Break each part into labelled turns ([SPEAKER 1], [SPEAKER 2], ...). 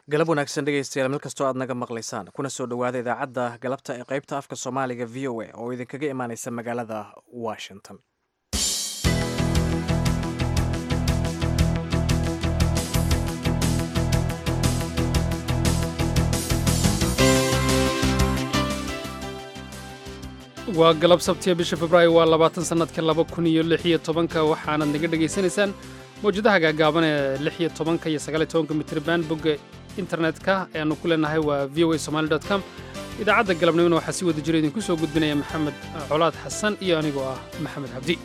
[SPEAKER 1] galab wanaagsan dhegaystayaal meel kastoo aad naga maqlaysaan kuna soo dhowaada idaacadda galabta ee qaybta afka soomaaliga v o a oo idinkaga imaaneysa magaalada washington
[SPEAKER 2] waa galab sabtiya bisha februaayo waa labaatan sannadka laba kun iyo lix iyo tobanka waxaanad naga dhegaysanaysaan mawjadaha gaagaaban ee lix iyo tobanka iyo sagaal iyo tobanka mitriban bogga internetka ee aanu ku leenahay waa v o a somali dot com idaacadda galabnimona waxaa si wada jira idinku soo gudbinaya maxamed colaad xasan iyo anigoo ah maxamed cabdi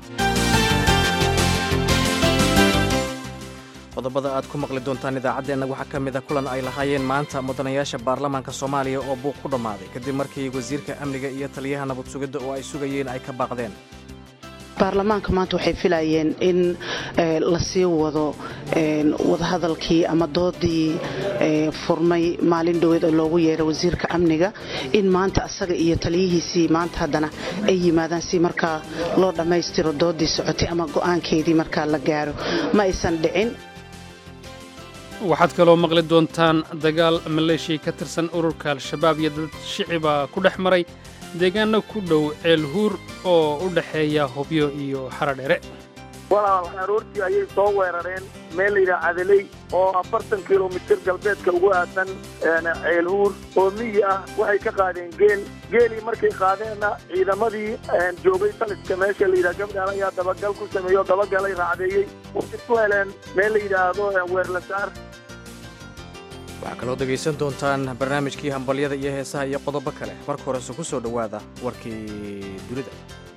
[SPEAKER 1] qodobada aad ku maqli doontaan idaacaddeenna waxaa ka mid a kulan ay lahaayeen maanta mudanayaasha baarlamaanka soomaaliya oo buuq ku dhammaaday kadib markii wasiirka amniga iyo taliyaha nabad sugidda oo ay sugayeen ay ka baaqdeen
[SPEAKER 3] baarlamaanka maanta waxay filayeen in la sii wado wadahadalkii ama doodii furmay maalin dhoweed oo loogu yeeray wasiirka amniga in maanta asaga iyo taliyihiisii maanta haddana ay yimaadaan si markaa loo dhammaystiro doodii socotay ama go'aankeedii markaa la gaaro ma aysan dhicin
[SPEAKER 2] waxaad kaloo maqli doontaan dagaal maleeshiya ka tirsan ururka al-shabaab iyo dad shiciba ku dhex maray deegaano ku dhow ceelhuur oo u dhexeeya hobyo iyo xaradhere
[SPEAKER 4] walaal aroortii ayay soo weerareen meel layidhaha cadaley oo afartan kilomitir galbeedka ugu aadan ceelhuur oo miyi ah waxay ka qaadeen geel geelii markay qaadeenna ciidamadii joogay taliska meesha layidhaha gabdhaal ayaa dabagal ku sameeyo dabagalay raacdeeyey waxay ku heleen meel la yidhaahdo weerlasaar
[SPEAKER 1] waxaa kaloo dhegaysan doontaan barnaamijkii hambalyada iyo heesaha iyo qodobo kale marka horese ku soo dhowaada warkii dunida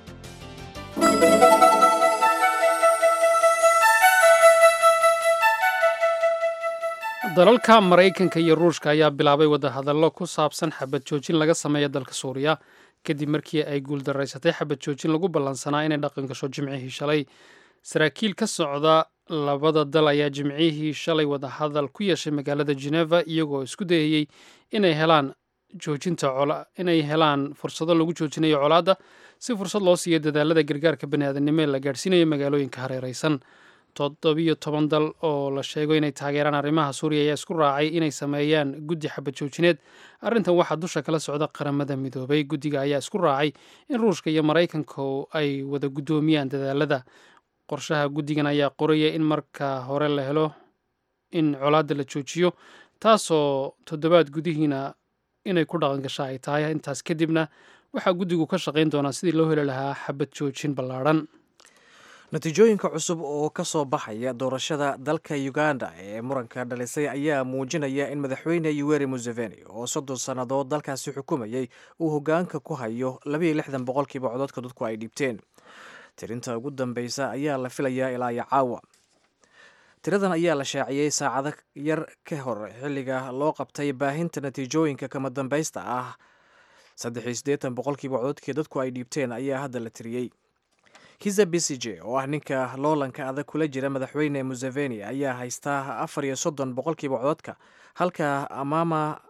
[SPEAKER 2] dalalka maraykanka iyo ruushka ayaa bilaabay wadahadallo ku saabsan xabad joojin laga sameeya dalka suuriya kadib markii ay guuldaraysatay xabad joojin lagu ballansanaa inay dhaqan gasho jimcihii shalay saraakiil ka socda labada dal ayaa jimcihii shalay wadahadal ku yeeshay magaalada geneva iyagoo isku dayayey inay helaan joojinta inay helaan fursado lagu joojinayo colaadda si fursad loo siiyo dadaalada gargaarka baniaadanimo ee la gaadhsiinayo magaalooyinka hareeraysan toddobiyo toban dal oo la sheego inay taageeraan arrimaha suuriya ayaa isku raacay inay sameeyaan guddi xabad joojineed arrintan waxaa dusha kala socda qaramada midoobay guddiga ayaa isku raacay in ruushka iyo maraykanku ay wada guddoomiyaan dadaalada qorshaha guddigan ayaa qoraya in marka hore la helo in colaadda la joojiyo taasoo toddobaad gudihiina inay ku dhaqan gasha ay tahay intaas kadibna waxaa guddigu ka shaqayn doonaa sidii loo heli lahaa xabad joojin ballaadhan
[SPEAKER 1] natiijooyinka cusub oo ka soo baxaya doorashada dalka uganda ee muranka dhalisay ayaa muujinaya in madaxweyne yuweri museveni oo soddon sannadood dalkaasi xukumayey uu hoggaanka ku hayo labayo lixdan boqolkiiba cododka dadku ay dhiibteen tirinta ugu dambeysa ayaa la filayaa ilaa iyo caawa tiradan ayaa la shaaciyey saacado yar ka hor xilliga loo qabtay baahinta natiijooyinka kama dambaysta ah saddex iyo siddeetan boqolkiiba cododkii dadku ay dhiibteen ayaa hadda la tiriyey kiza bisije oo ah ninka loolanka adag kula jira madaxweyne museveni ayaa haystaa afar iyo soddon boqolkiiba cododka halka amama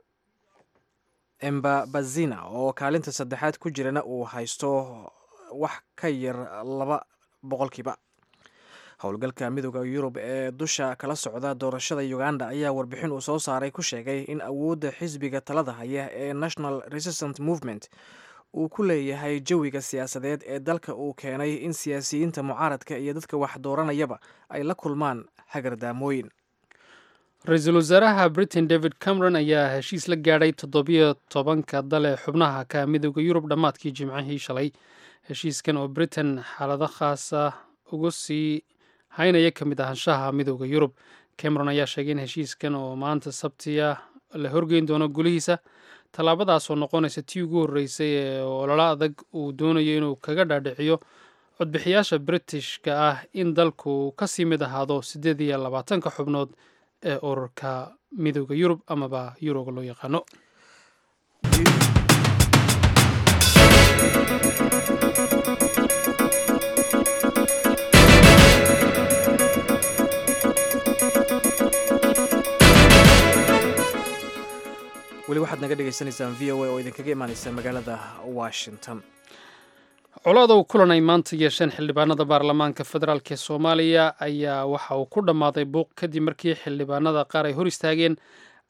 [SPEAKER 1] embabazina oo kaalinta saddexaad ku jirana uu haysto wax ka yar laba boqolkiiba howlgalka midooda yurub ee dusha kala socda doorashada uganda ayaa warbixin uu soo saaray ku sheegay in awoodda xisbiga talada haya ee national resistant movement uu ku leeyahay jawiga siyaasadeed ee dalka uu keenay in siyaasiyiinta mucaaradka iyo dadka wax dooranayaba ay la kulmaan hagardaamooyin
[SPEAKER 2] ra-iisul wasaaraha britain david cameron ayaa heshiis la gaadhay toddobiyo tobanka dale xubnaha ka midooda yurub dhammaadkii jimcihii shalay heshiiskan oo britain xaalado khaasa uga sii haynaya ka mid ahaanshaha midooda yurub cameron ayaa sheegay in heshiiskan oo maanta sabtiya la horgeyn doono gulihiisa tallaabadaasoo noqonaysa tii ugu horreysay ee ololo adag uu doonayo inuu kaga dhaadhiciyo codbixiyaasha britishka ah in dalku ka sii mid ahaado siddeed iyo labaatanka xubnood ee ururka midooda yurub amaba yuroga loo yaqaano
[SPEAKER 1] weli waxaad naga dhegaysanaysaan v o a oo idinkaga imaaneysa magaalada washington
[SPEAKER 2] coladow kulan ay maanta yeesheen xildhibaanada baarlamaanka federaalk ee soomaaliya ayaa waxa uu ku dhammaaday buuq kadib markii xildhibaanada qaar ay hor istaageen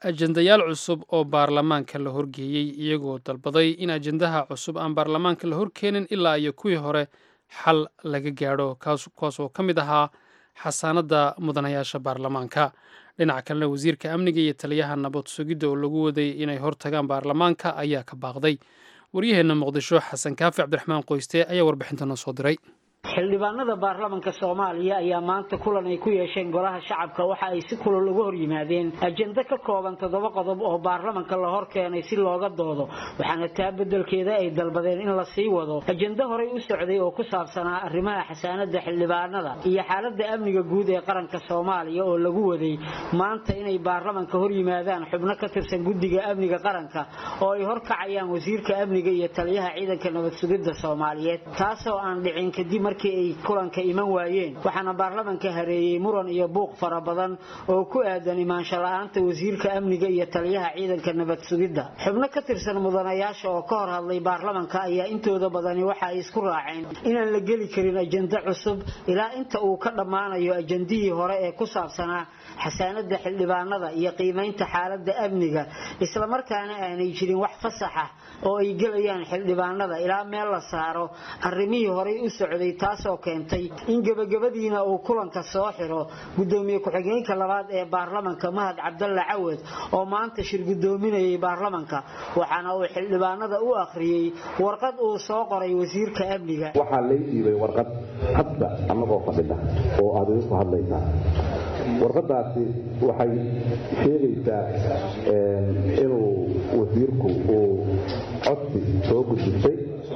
[SPEAKER 2] ajendayaal cusub oo baarlamaanka la horgeeyey iyagoo dalbaday in ajendaha cusub aan baarlamaanka la horkeenin ilaa iyo kuwii hore xal laga gaadho kuwaas oo ka mid ahaa xasaanadda mudanayaasha baarlamaanka dhinaca kalena wasiirka amniga iyo taliyaha nabad sugidda oo lagu waday inay hortagaan baarlamaanka ayaa ka baaqday waryaheenna muqdisho xasan kaafi cabdiraxmaan qoyste ayaa warbixinta noo soo diray
[SPEAKER 5] xildhibaanada baarlamanka soomaaliya ayaa maanta kulan ay ku yeesheen golaha shacabka waxa ay si kulol uga hor yimaadeen ajendo ka kooban toddoba qodob oo baarlamanka la hor keenay si looga doodo waxaana taa beddelkeeda ay dalbadeen in la sii wado ajendo horey u socday oo ku saabsanaa arrimaha xasaanada xildhibaanada iyo xaaladda amniga guud ee qaranka soomaaliya oo lagu waday maanta inay baarlamanka hor yimaadaan xubno ka tirsan guddiga amniga qaranka oo ay horkacayaan wasiirka amniga iyo taliyaha ciidanka nabad sugidda soomaaliyeed taasoo aan dhicin kadib markii ay kulanka iman waayeen waxaana baarlamanka hareeyey muran iyo buuq fara badan oo ku aadan imaansho la-aanta wasiirka amniga iyo taliyaha ciidanka nabad sugidda xubno ka tirsan mudanayaasha oo ka hor hadlay baarlamanka ayaa intooda badani waxa ay isku raaceen inaan la geli karin ajendo cusub ilaa inta uu ka dhammaanayo ajendihii hore ee ku saabsanaa xasaanada xildhibaanada iyo qiimaynta xaaladda amniga islamarkaana aanay jirin wax fasax ah oo ay gelayaan xildhibaanada ilaa meel la saaro arrimihii horey u socday taasoo keentay in gebagabadiina uu kulanka soo xiro gudoomiye ku-xigeenka labaad ee baarlamanka mahad cabdalla cawad oo maanta shir gudoominayay baarlamanka waxaana uu xildhibaanada u akhriyey warqad uu soo qoray wasiirka amniga
[SPEAKER 6] waxaa lay dhiibay warqad hadda annagoo fadhida oo aad idinku hadlaysaa warqadaasi waxay sheegaysaa inuu wasiirku uu codsi soo gudbistay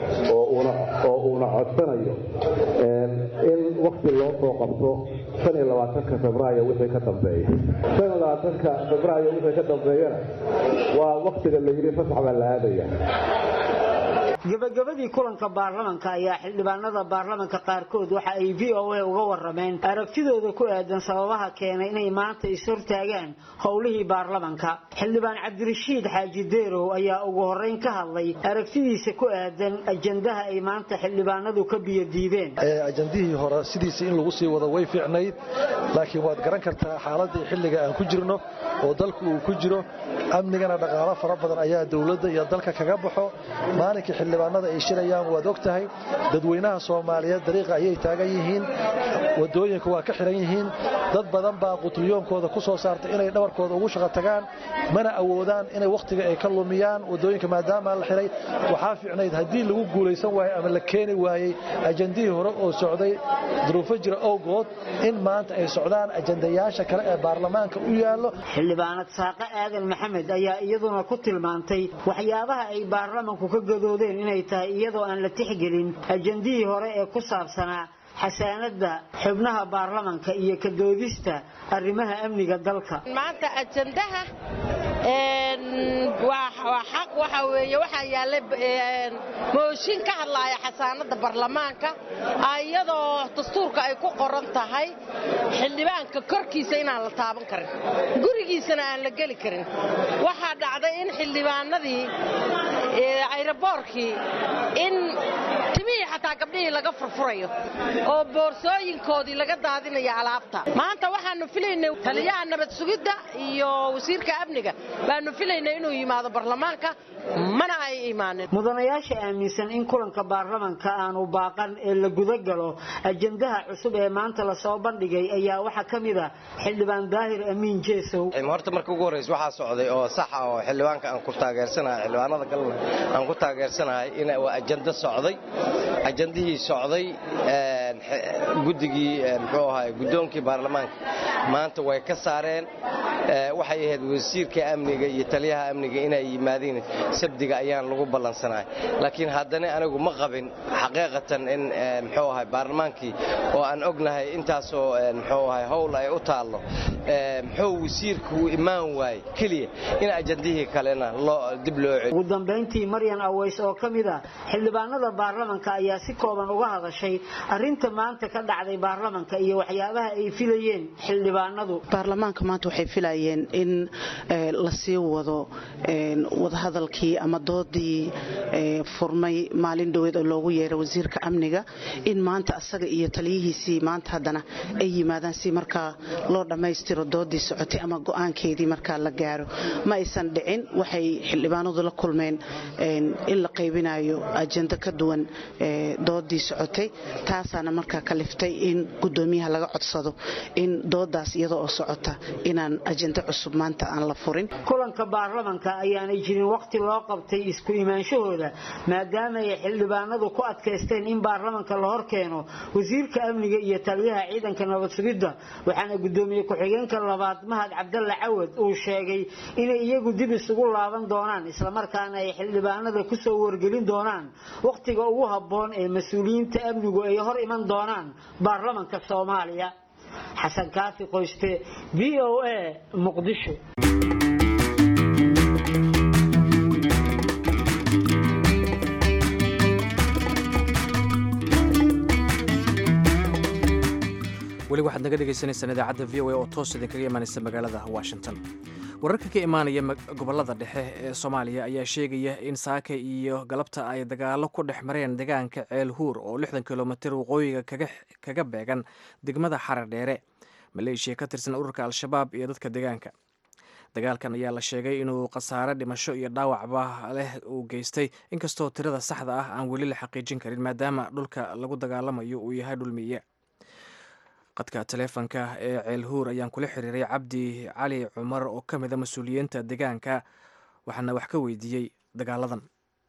[SPEAKER 6] oo uuna codsanayo in wakti loo soo qabto febraayo wixii ka dambeeya febraayo wixii ka dambeeyana waa waktiga la yidhi fasax baa la aadaya
[SPEAKER 5] gabagabadii kulanka baarlamanka ayaa xildhibaanada baarlamanka qaarkood waxa ay v o a uga warameen aragtidooda ku aadan sababaha keenay inay maanta ishortaagaan howlihii baarlamanka xildhibaan cabdirashiid xaaji deerow ayaa ugu horeyn ka hadlay aragtidiisa ku aadan ajandaha ay maanta xildhibaanadu ka biyodiideen
[SPEAKER 7] ajandihii hore sidiisa in lagu sii wado way fiicnayd laakiin waad garan kartaa xaaladii xilliga aan ku jirno oo dalku uu ku jiro amnigana dhaqaalo fara badan ayaa dowladda iyo dalka kaga baxo maalinkii xildhibaanada ay shirayaan waad og tahay dadweynaha soomaaliyeed dariiqa ayay taagan yihiin wadooyinka waa ka xiran yihiin dad badan baa qutliyoonkooda ku soo saartay inay dhabarkooda ugu shaqo tagaan mana awoodaan inay wakhtiga ay ka lumiyaan wadooyinka maadaama la xiray waxaa fiicnayd haddii lagu guulaysan waayo ama la keeni waayey ajandihii hore oo socday duruufo jira owgood in maanta ay socdaan ajandayaasha kale ee baarlamaanka u yaallo
[SPEAKER 5] xildhibaanad saaqe aadan maxamed ayaa iyaduna ku tilmaantay waxyaabaha ay baarlamanku ka gadoodeen inay tahay iyadoo aan la tixgelin ajandihii hore ee ku saabsanaa xasaanada xubnaha baarlamanka iyo ka doodista arrimaha amniga dalka
[SPEAKER 8] maanta ajandaha waa xaq waxa weeye waxaa yaallay mooshin ka hadlaaya xasaanada baarlamaanka iyadoo dastuurka ay ku qoran tahay xildhibaanka korkiisa inaan la taaban karin gurigiisana aan la geli karin waxaa dhacday in xildhibaanadii ayraboorkii in timihii xataa gabdhihii laga furfurayo oo boorsooyinkoodii laga daadinayo alaabta maanta waxaanu filaynay taliyaha nabad sugidda iyo wasiirka amniga baanu filaynay inuu yimaado baarlamaanka mana ay imaanin
[SPEAKER 5] mudanayaasha aaminsan in kulanka baarlamanka aanu baaqan ee la gudagalo ajandaha cusub ee maanta lasoo bandhigay ayaa waxaa ka mid a xildhibaan daahir amiin jeesow
[SPEAKER 9] horta marka ugu horreysa waxaa socday oo saxa oo xildhibaanka aan ku taageersanahay xildhibaanada galna aan ku taageersanahay in waa ajando socday ajandihii socday guddigii muxuu ahay guddoonkii baarlamaanka maanta way ka saareen waxay ahayd wasiirka amniga iyo taliyaha amniga inay yimaadiin sabdiga ayaan lagu ballansanahay laakiin haddana anigu ma qabin xaqiiqatan in muxuu ahay baarlamaankii oo aan ognahay intaasoo muxuu ahay howl ay u taallo muxuu wasiirku uu imaan waayey keliya in ajandihii kalena dib loo celiyo
[SPEAKER 5] ugu dambayntii maryan aweys oo ka mid ah xildhibaanada baarlamanka ayaa si kooban uga hadashay arrinta maanta ka dhacday baarlamanka iyo waxyaabaha ay filayeen xildhibaanadu
[SPEAKER 3] baarlamaanka maanta waxay filayeen filayeen in lasii wado wadahadalkii ama doodii furmay maalin dhoweed oo loogu yeeray wasiirka amniga in maanta asaga iyo taliyihiisii maanta haddana ay yimaadaan si markaa loo dhammaystiro doodii socotay ama go-aankeedii markaa la gaaro ma aysan dhicin waxay xildhibaanadu la kulmeen in la qaybinayo ajendo ka duwan doodii socotay taasaana markaa kaliftay in gudoomiyaha laga codsado in doodaas iyada oo socota inaan ajendo cusub maanta aan la furin
[SPEAKER 5] kulanka baarlamanka ayaanay jirin waqti loo qabtay isku imaanshahooda maadaama ay xildhibaanadu ku adkaysteen in baarlamanka la hor keeno wasiirka amniga iyo taliyaha ciidanka nabad sugidda waxaana gudoomiye ku-xigeenka labaad mahad cabdalle cawad uu sheegay inay iyagu dib isugu laaban doonaan islamarkaana ay xildhibaanada kusoo wargelin doonaan wakhtiga ugu habboon ee mas-uuliyiinta amnigu ay hor iman doonaan baarlamanka soomaaliya xasan kaafi qoyste v o a muqdisho
[SPEAKER 1] weli waxaad naga dhegaysaneysaan idaacadda v o a oo toos idinkaga imaanaysa magaalada washington wararka ka imaanaya gobolada dhexe ee soomaaliya ayaa sheegaya in saaka iyo galabta ay dagaalo ku dhex mareen deegaanka ceel huur oo lixdan kilomitir waqooyiga kaga beegan degmada xarar dheere maleeshiya ka tirsan ururka al-shabaab iyo dadka deegaanka dagaalkan ayaa la sheegay inuu khasaare dhimasho iyo dhaawacba leh uu geystay inkastoo tirada saxda ah aan weli la xaqiijin karin maadaama dhulka lagu dagaalamayo uu yahay dhul miye qadka taleefonka ee ceel huur ayaan kula xiriiray cabdi cali cumar oo ka mid a mas-uuliyiinta deegaanka waxaana wax ka weydiiyey dagaaladan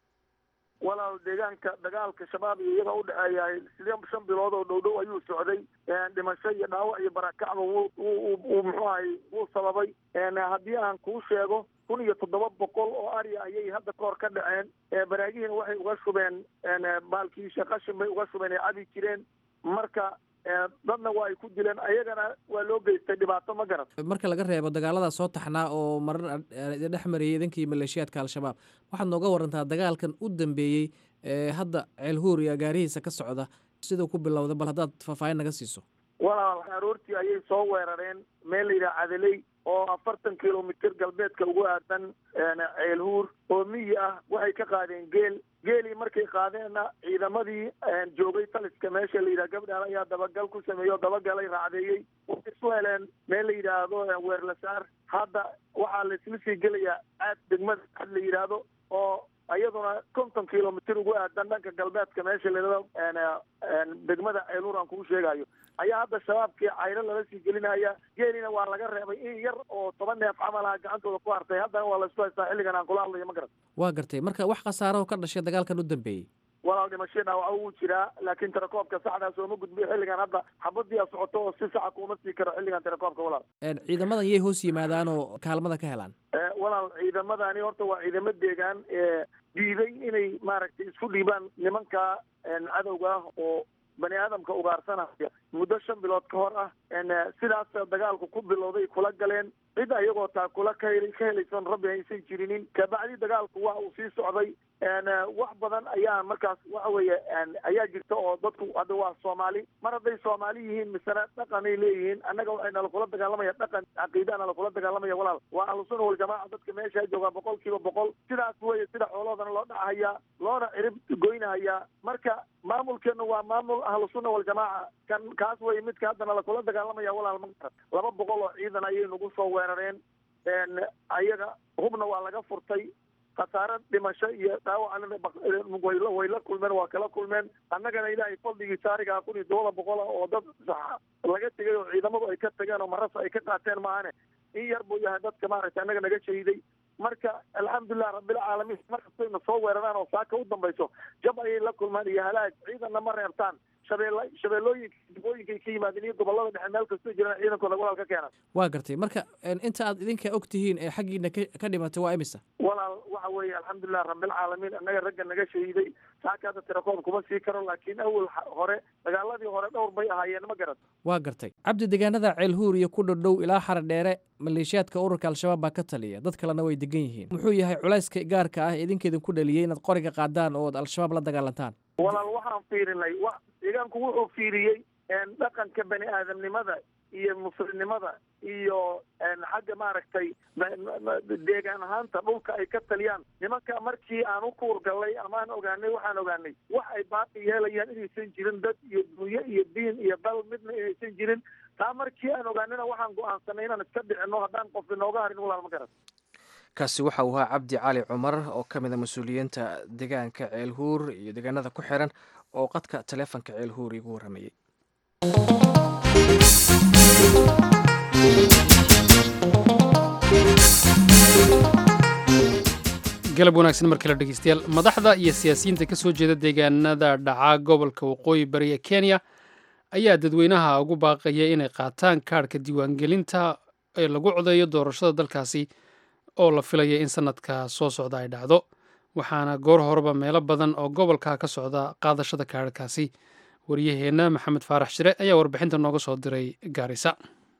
[SPEAKER 4] walaal deegaanka dagaalka shabaab iyo iyaga udhexeeya sideen shan bilood oo dhow dhow ayuu socday dhimasho iyo dhaawac iyo barakacba wuu muxuu ahay wuu sababay haddii aan kuu sheego kun iyo toddoba boqol oo ari ayay hadda kahor ka dhaceen baraagihiina waxay uga shubeen baalkii shaqashin bay uga shubeen ay cabi jireen marka dadna waa ay ku dileen ayagana waa loo geystay dhibaato ma garan
[SPEAKER 1] marka laga reebo dagaalada soo taxnaa oo marar idin dhex marayay idinkii maleeshiyaadka al-shabaab waxaad nooga warantaa dagaalkan u dambeeyey ee hadda ceelhuur iyo agaarihiisa ka socda siduu ku bilowda bal haddaad faahfaahin naga siiso
[SPEAKER 4] walaal aroortii ayay soo weerareen meel la yidhaha cadeley oo afartan kilomitir galbeedka ugu aadan ceelhuur oo miyi ah waxay ka qaadeen geel geelii markay qaadeenna ciidamadii joogay taliska meesha la yidhaha gabdhaal ayaa dabagal ku sameeyey oo dabagalay raacdeeyey waxay isu heleen meel la yidhaahdo weerlasaar hadda waxaa la isla sii gelayaa aad degmada ad la yidhaahdo oo iyaduna konton kilomitir ugu aadan dhanka galbeedka meesha layidhahdo degmada ceelhuur aan kuu sheegayo ayaa hadda shabaabkii cayro lala sii gelinaya geelina waa laga reebay in yar oo toban neef camal ah gacantooda ku hartay haddana waa laisku haystaa xilligan aan kula hadlayo ma garan
[SPEAKER 1] waa gartay marka wax khasaaraho ka dhashay dagaalkan u dambeeyey
[SPEAKER 4] walaal dhimasho dhaawaco wuu jiraa laakiin tirakoobka saxdaa sooma gudbiyo xilligan hadda xabadii a socoto oo si saxa kuuma sii karo xilligan tirakoobka walaal
[SPEAKER 1] ciidamadan yay hoos yimaadaan oo kaalmada ka helaan
[SPEAKER 4] walaal ciidamadani horta waa ciidamo deegaan ee diiday inay maaragtay isku dhiibaan nimanka cadowga ah oo bani aadamka ugaarsanaya muddo shan bilood ka hor ah sidaas dagaalku ku bilowday kula galeen cid ayagoo taa kula ka ka helaysan rabbi aysan jirinin kabacdi dagaalku waa uu sii socday wax badan ayaa markaas waxa weeye ayaa jirta oo dadku hadda waa soomaali mar hadday soomaali yihiin misena dhaqanay leeyihiin annaga waxay nala kula dagaalamaya dhaqan caqiidaa nala kula dagaalamaya walaal waa ahlusuna waljamaaca dadka meesha joogaa boqol kiiba boqol sidaas weye sida xooloodana loo dhacahayaa loona cirib goynahayaa marka maamulkeenu waa maamul ahlusuna waljamaaca kan kaas weye midka hadda nala kula dagaalamaya walaal ma laba boqol oo ciidan ayay nagu soo weerareen ayaga hubna waa laga furtay khasaare dhimasho iyo dhaawacna way la kulmeen waa kala kulmeen annagana ilaahay fadligii saarigaa kun iyo todoba boqol ah oo dad saxa laga tegay oo ciidamadu ay ka tageen oo marasa ay ka qaateen maahane in yar buu yahay dadka maaragtay annaga naga shahiday marka alxamdulilah rabbilcaalamiin markastayna soo weeraraan oo saaka u dambayso jab ayay la kulmaan iyo halaag ciidanna ma reebtaan shabeell shabeellooyinka dibooyinkay ka yimaadeen iyo gobolada dhexe meel kastoo jiraan ciidankooda walaal ka keenan
[SPEAKER 1] waa gartay marka inta aad idinka og tihiin ee xaggiina ka dhimatay waa imisa
[SPEAKER 4] walaal waxa weeye alxamdulilah rabbilcaalamiin annaga ragga naga shahiiday saaka hadda tirakoob kuma sii karo laakiin awal hore dagaaladii hore dhowr bay ahaayeen ma garan
[SPEAKER 1] waa gartay cabdi deegaanada ceelhuur iyo ku dhodhow ilaa xara dheere maleeshiyaadka ururka al-shabaab baa ka taliya dad kalena way degan yihiin muxuu yahay culayska gaarka ah idinkeedin ku dhaliyey inaad qoriga qaadaan oo ad al-shabaab la dagaalantaan
[SPEAKER 4] walaal waxaan fiirinay deegaanku wuxuu fiiriyey dhaqanka bani aadamnimada iyo muslimnimada iyo xagga maaragtay deegaan ahaanta dhulka ay ka taliyaan nimanka markii aan u kuurgallay ama aan ogaanay waxaan ogaanay wax ay baaqi yeelayaan inaysan jirin dad iyo dunyo iyo diin iyo dal midna inaysan jirin taa markii aan ogaanayna waxaan go-aansanay inaan iska dhicino haddaan qof inooga harin walaal ma garan
[SPEAKER 1] kaasi waxa uu ahaa cabdi cali cumar oo ka mid a mas-uuliyiinta deegaanka ceelhuur iyo deegaanada ku xiran oo qadka taleefonka ceelhuur igu warramayey
[SPEAKER 2] galab wanaagsan markale dhegeystayaal madaxda iyo siyaasiyiinta ka soo jeeda deegaanada dhaca gobolka waqooyi bari ee kenya ayaa dadweynaha ugu baaqaya inay qaataan kaadhka diiwaangelinta ee lagu codeeyo doorashada dalkaasi oo la filaya in sanadka soo socda ay dhacdo waxaana goor horeba meelo badan oo gobolka ka socda qaadashada kaadhkaasi waryaheenna maxamed faarax shire ayaa warbixinta nooga soo diray gaarisa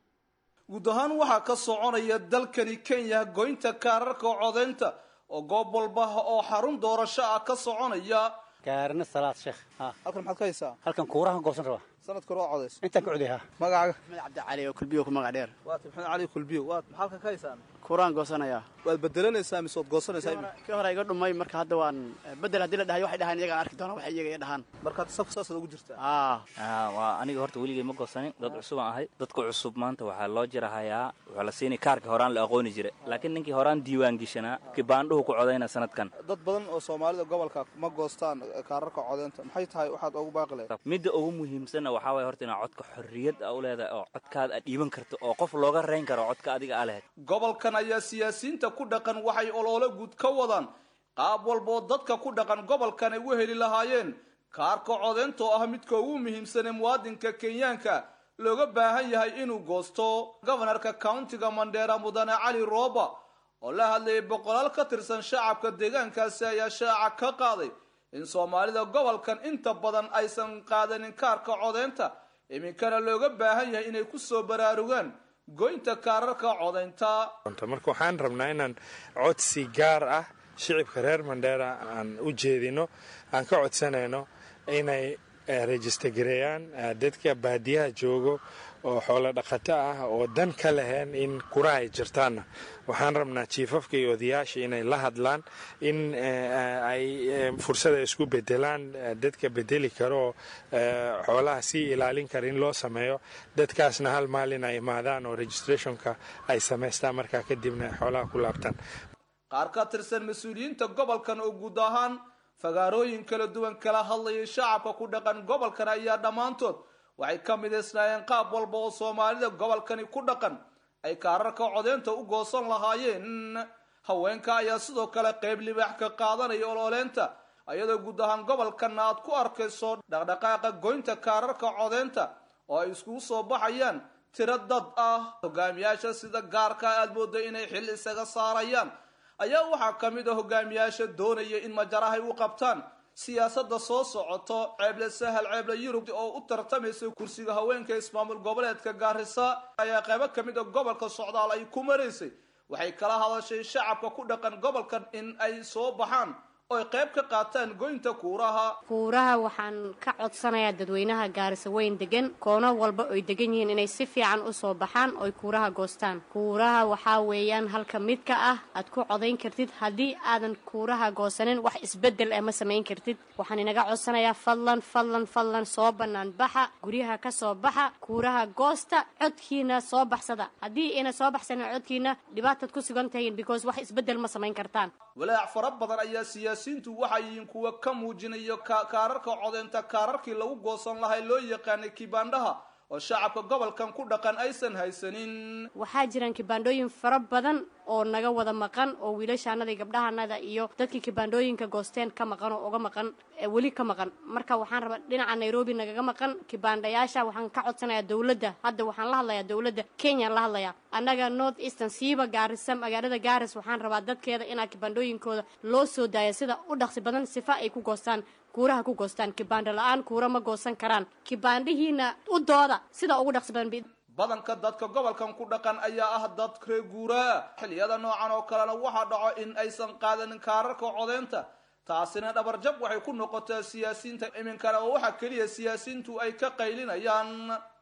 [SPEAKER 10] guud ahaan waxaa ka soconaya dalkani kenya goynta kaararka codeynta oo goob walba oo xarun doorasho ah ka soconaya
[SPEAKER 11] gaarina salaad sheekh
[SPEAKER 10] halkan maxaad ka haysaa
[SPEAKER 11] halkan kuurahan goosan rabaa
[SPEAKER 10] sanadka hore waa codays
[SPEAKER 11] intaan ka codey ha
[SPEAKER 10] magacaaga
[SPEAKER 12] maxmed cabdicali oo kulbiyo ku magac dheer
[SPEAKER 10] waata maxamed cali kulbiyo waad maxaa halkan ka haysaan
[SPEAKER 12] kuuraan goosanaya
[SPEAKER 10] waad bedelanaysaa mise waad goosanaysaa iminka
[SPEAKER 12] kii hore iga dhumay marka hadda waan bedel haddii la dhahay waxay dhahaan iyagaan arki doona waxay iyaga dhahaan
[SPEAKER 10] markaad safka saasaad ugu jirtaa
[SPEAKER 12] aa
[SPEAKER 13] waa aniga horta weligay ma goosanin dad cusub aan ahay dadka cusub maanta waxaa loo jirahayaa waxaa la siinay kaarka horaan la aqooni jiray laakiin ninkii horaan diiwaan geshanaa kibaandhuhu ku codayna sanadkan
[SPEAKER 10] dad badan oo soomaalida gobolka ma goostaan kaararka codeynta maxay tahay waxaad ugu baaqi lahayd
[SPEAKER 13] midda ugu muhiimsanna waxaa waaya horta inaad codka xorriyad a u leedahay oo codkaada aad dhiiban karto oo qof looga rayn karo codka adiga aa lahayd
[SPEAKER 10] gobolkan ayaa siyaasiyiinta ku dhaqan waxay oloole guud ka wadaan qaab walboo dadka ku dhaqan gobolkan ay u heli lahaayeen kaarka codeynta oo ah midka ugu muhiimsan ee muwaadinka kenyaanka looga baahan yahay inuu goosto gobanarka countiga mandheera mudane cali rooba oo la hadlayay boqolaal ka tirsan shacabka deegaankaasi ayaa shaaca ka qaaday in soomaalida gobolkan inta badan aysan qaadanin kaarka codeynta iminkana looga baahan yahay inay ku soo baraarugaan goynta kaararka codaynta
[SPEAKER 14] marka waxaan rabnaa inaan codsi gaar ah shicibka reer mandheera aan u jeedino aan ka codsanayno inay rejistergareeyaan dadka baadiyaha joogo oo xoolo dhaqato ah oo dan ka lahayn in kuraha ay jirtaanna waxaan rabnaa jiifafka iyo odayaasha inay la hadlaan in ay fursada isku bedelaan dadka bedeli karo oo xoolaha sii ilaalin kara in loo sameeyo dadkaasna hal maalin ay imaadaan oo registrationka ay samaystaan markaa kadibna xoolaha ku laabtaan
[SPEAKER 10] qaar ka tirsan mas-uuliyiinta gobolkan oo guud ahaan fagaarooyin kala duwan kala hadlayay shacabka ku dhaqan gobolkan ayaa dhammaantood waxay ka midaysnaayeen qaab walba oo soomaalida gobolkani ku dhaqan ay kaararka codeynta u goosan lahaayeen haweenka ayaa sidoo kale qayb libaax ka qaadanaya ololeynta ayadoo guud ahaan gobolkanna aad ku arkayso dhaqdhaqaaqa goynta kaararka codeynta oo ay iskugu soo baxayaan tiro dad ah hogaamiyaasha sida gaarka aad mooda inay xil isaga saarayaan ayaa waxaa ka mid a hogaamiyaasha doonaya in majarahay u qabtaan siyaasadda soo socoto ceeble sahal ceeble yurub oo u tartamaysa kursiga haweenka ismaamul goboleedka gaarisa ayaa qaybo ka mid a gobolka socdaal ay ku maraysay waxay kala hadashay shacabka ku dhaqan gobolkan in ay soo baxaan oy qayb ka qaataan goynta kuuraha
[SPEAKER 15] kuuraha waxaan ka codsanayaa dadweynaha gaarisa weyn degan koono walba oy degan yihiin inay si fiican u soo baxaan oy kuuraha goostaan kuuraha waxaa weeyaan halka mid ka ah aad ku codayn kartid haddii aadan kuuraha goosanin wax isbeddel eh ma samayn kartid waxaan inaga codsanayaa fadlan fadlan fadlan soo bannaan baxa guryaha ka soo baxa kuuraha goosta codkiina soo baxsada haddii ina soo baxsanin codkiina dhibaataad ku sugan tahiin because wax isbeddel ma samayn kartaan
[SPEAKER 10] walaac fara badan ayaa siyaasiyiintu waxay yihiin kuwa ka muujinayo kaararka codeynta kaararkii lagu goosan lahay loo yaqaanay kibaandhaha oo shacabka gobolkan ku dhaqan aysan haysanin
[SPEAKER 15] waxaa jiraan kibaandhooyin fara badan oo naga wada maqan oo wiilashaanada iyo gabdhahanada iyo dadkii kibaandhooyinka goosteen ka maqan oo uga maqan weli ka maqan marka waxaan rabaa dhinaca nairobi nagaga maqan kibaandhayaasha waxaan ka codsanayaa dowladda hadda waxaan la hadlayaa dowladda kenyaan la hadlayaa annaga north eastern siiba gaarisa magaalada gaaris waxaan rabaa dadkeeda inaa kibaandhooyinkooda loo soo daaya sida u dhaqsi badan sifa ay ku goostaan kuuraha ku goostaan kibaandho la-aan kuura ma goosan karaan kibaandhihiina u dooda sida ugu dhaqsi badan
[SPEAKER 10] badanka dadka gobolkan ku dhaqan ayaa ah dad ree guuraa xilliyada noocan oo kalena waxaa dhaco in aysan qaadanin kaararka codeynta taasina dhabarjab waxay ku noqotaa siyaasiyiinta iminkana oo waxaa keliya siyaasiyiintu ay ka qaylinayaan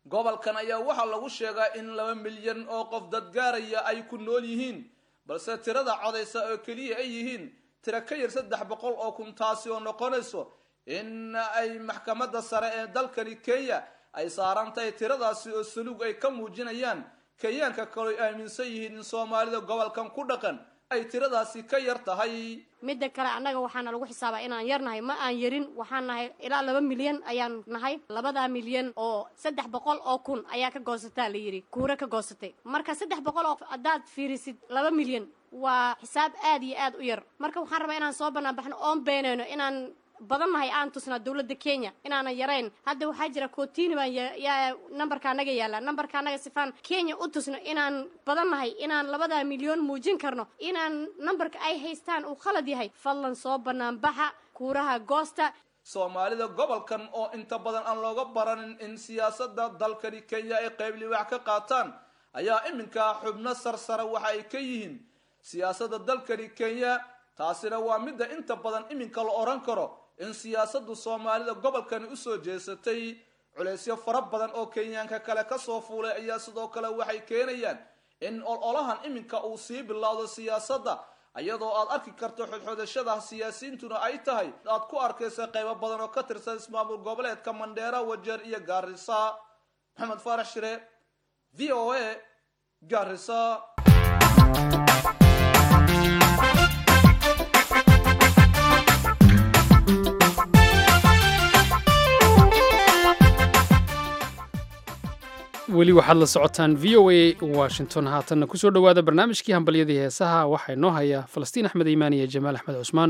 [SPEAKER 10] gobolkan ayaa waxaa lagu sheegaa in laba milyan oo qof dadgaaraya ay ku nool yihiin balse tirada codaysa oo keliya ay yihiin tiro ka yar saddex boqol oo kun taasi oo noqonayso in ay maxkamadda sare ee dalkani kenya ay saaran tahay tiradaasi oo saluug ay ka muujinayaan kenyaanka kaleo aaminsan yihiin in soomaalida gobolkan ku dhaqan ay tiradaasi ka yar tahay
[SPEAKER 15] midda kale annaga waxaana lagu xisaabaa inaan yar nahay ma aan yarin waxaan nahay ilaa laba milyan ayaan nahay labadaa milyan oo saddex boqol oo kun ayaa ka goosataa la yidhi kuure ka goosatay marka saddex boqol oo haddaad fiirisid laba milyan waa xisaab aad iyo aad u yar marka waxaan rabaa inaan soo bannaan baxno oon beenayno inaan badan nahay aan tusnaa dowladda kenya inaanan yarayn hadda waxaa jira kootini baan yaa nambarka anaga yaalla nambarka anaga sifaan kenya u tusno inaan badan nahay inaan labadaa milyan muujin karno inaan nambarka ay haystaan uu khalad yahay fadlan soo bannaan baxa kuuraha goosta
[SPEAKER 10] soomaalida gobolkan oo inta badan aan looga baranin in siyaasadda dalkani kenya ay qayb liwaax ka qaataan ayaa iminka xubno sarsare waxa ay ka yihiin siyaasadda dalkani kenya taasina waa midda inta badan iminka la odhan karo in siyaasaddu soomaalida gobolkani usoo jeesatay culeysyo fara badan oo kenyaanka kale kasoo fuulay ayaa sidoo kale waxay keenayaan in ololahan iminka uu sii bilowdo siyaasadda iyadoo aad arki karto xodxodashada siyaasiyiintuna ay tahay aad ku arkaysa qaybo badan oo ka tirsan ismaamul goboleedka mandheera wajeer iyo gaarisa maxamed faarax shire v o a gaarisa
[SPEAKER 2] weli waxaad la socotaan v o a washington haatanna kusoo dhowaada barnaamijkii hambalyadii heesaha waxaa inoo haya falastiin axmed iimaan iyo jamaal axmed cusmaan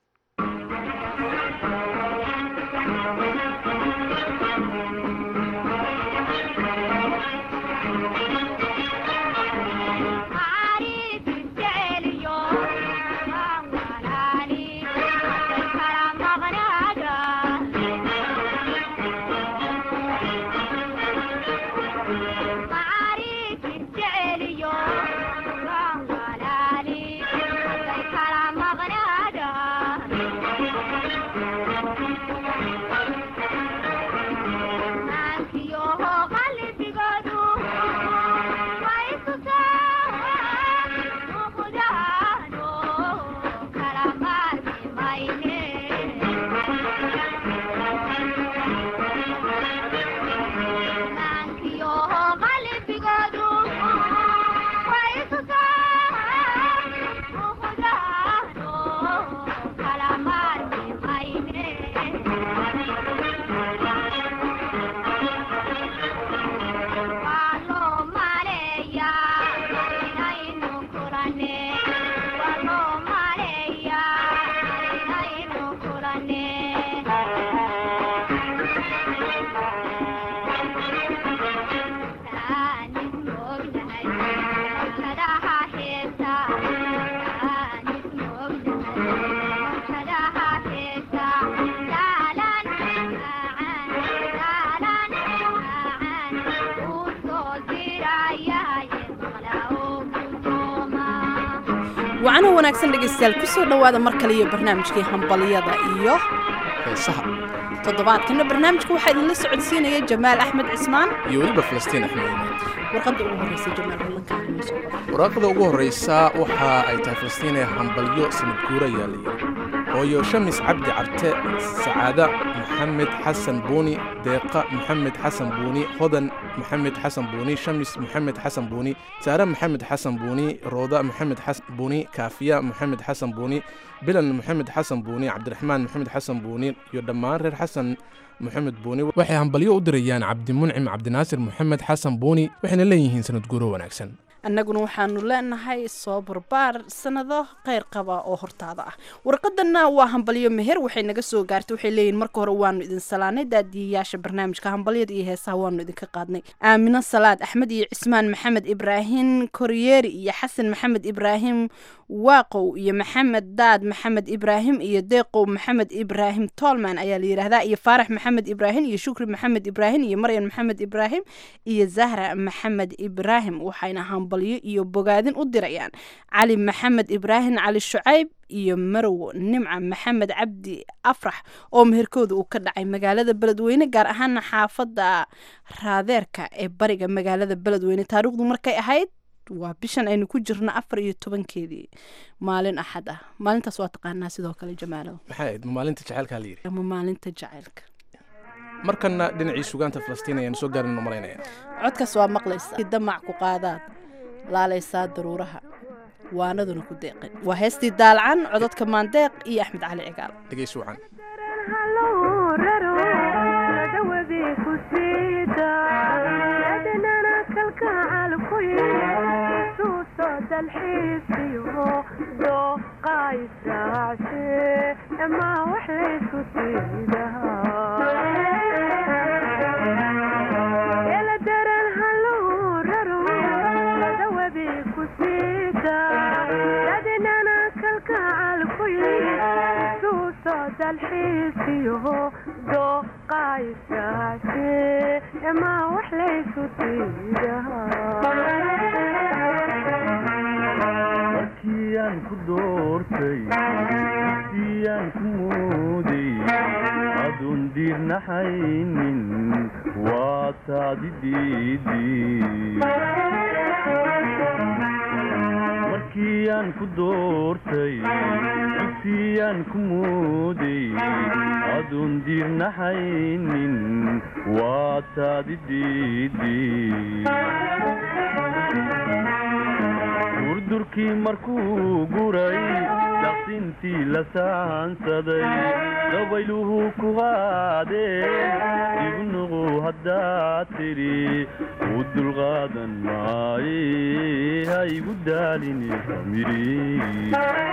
[SPEAKER 16] wacana wanaagsan dhegaystayaal kusoo dhowaada mar kale iyo barnaamijkii hambalyada iyo
[SPEAKER 17] heesaha
[SPEAKER 16] toddobaadkana barnaamijka waxaa idinla socodsiinaya jamaal axmed cismaan
[SPEAKER 17] iyo weliba falastiin axmed iimaan
[SPEAKER 16] warqadda ugu horreysa jamaal ballankaanso
[SPEAKER 17] waraaqda ugu horreysa waxa ay tahay falastiin ee hambalyo sanad guura ayaa la yidhi hooyo shamis cabdi carte sacaada maxamed xasan buuni deeqa maxamed xasan buuni hodan maxamed xasan buuni shamis maxamed xasan buuni saare maxamed xasan buuni rooda maxamed xasan buuni kaafiya maxamed xasan buuni bilan maxamed xasan buuni cabdiraxmaan maxamed xasan buuni iyo dhammaan reer xasan maxamed buuni waxay hambalyo u dirayaan cabdimuncim cabdinaasir maxamed xasan buuni waxayna leeyihiin sanad guuro wanaagsan
[SPEAKER 16] annaguna waxaanu leenahay soo barbaar sanado kheyr qaba oo hortaada ah warqadana waa hambalyo meher waxay naga soo gaartay waxay leeyihin marka hore waanu idin salaanay daadiyayaasha barnaamijka hambalyada iyo heesaha waanu idinka qaadnay aamino salaad axmed iyo cismaan maxamed ibraahim koryeeri iyo xasan maxamed ibraahim waaqow iyo maxamed daad maxamed ibraahim iyo deeqow maxamed ibraahim tolman ayaa la yidhaahdaa iyo faarax maxamed ibraahim iyo shukri maxamed ibraahim iyo maryan maxamed ibraahim iyo zahra maxamed ibraahim waxayna hambalyo iyo bogaadin u dirayaan cali maxamed ibraahim cali shucayb iyo marow nimca maxamed cabdi afrax oo meherkooda uu ka dhacay magaalada beledweyne gaar ahaana xaafadda raadeerka ee bariga magaalada beledweyne taariikhdu markay ahayd waa bishan aynu ku jirno afar iyo tobankeedii maalin axad ah maalintaas waa taqaanaa sidoo kale jamaalo
[SPEAKER 17] maxay ahayd ma maalinta jaceylkaa la yidhi
[SPEAKER 16] ama maalinta jacaylka
[SPEAKER 17] markana dhinacii sugaanta falastiin ayaan soo gaarin malaynaya
[SPEAKER 16] codkaas waa maqlaysaa damac ku qaadaad laalaysaa daruuraha waanaduna ku deeqin waa heestii daalcan cododka maandeeq iyo axmed cali cigaal
[SPEAKER 17] dhegeysi wacan
[SPEAKER 18] markiiaan ku doortay siiyaan ku mooday aduun diirnaxaynin waa taadi diidi markiiaan ku doortay dugsiyaan ku mooday aduun diirnaxaynin waa taadi diidi durdurkii markuu guray daqsintii la saansaday dabayluhu ku qaadeen ignuqu haddaad tidhi u dulqaadan maaye ha igu daalini famiri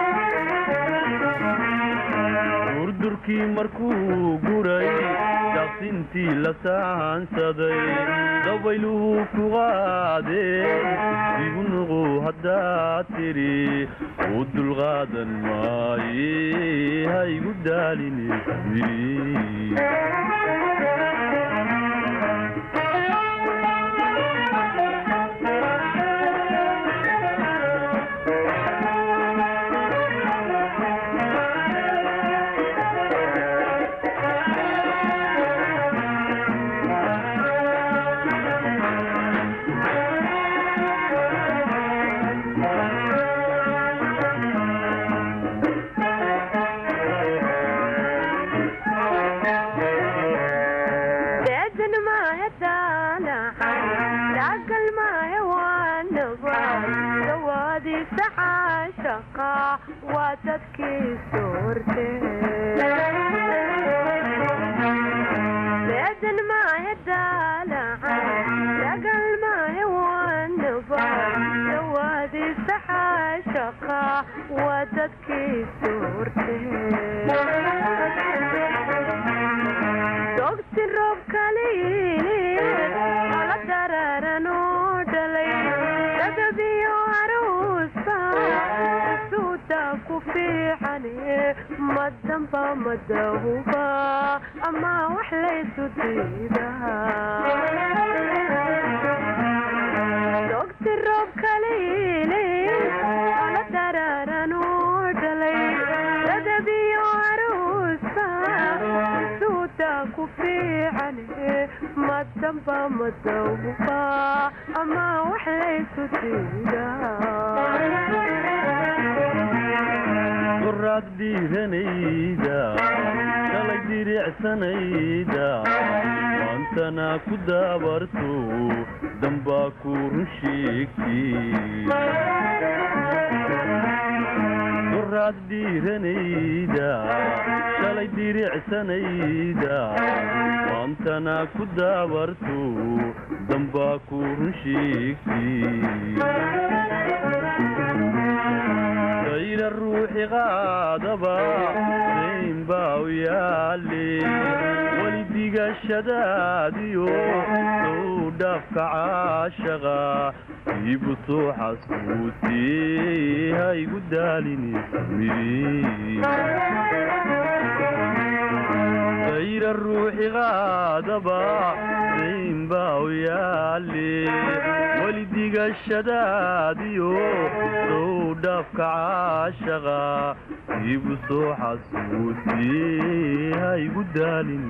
[SPEAKER 18] durdurkii markuu guray daqsintii la saansaday dabayluhu ku qaadeen ignuqu haddaad tidhi u dulqaadan maaye ha igu daalini famiri qoraad dhiiranayda shalay diricsanayda maantana ku daabarto dambaa ku run sheegtigoraad dhiiranayda shalay diricsanayda maantana ku daabarto dambaa ku run sheegti ayna ruuxi qaadaba dayn baa u yaale weli digashadaadiyo sow dhaafka caashaqa iibu soo xasuusiyey ha igu daalini ayna ruuxi qaadaba dayn baa u yaale weli welidigashadaadiyo dow dhaafka caashaqa igu soo xasuusiyey ha igu daalin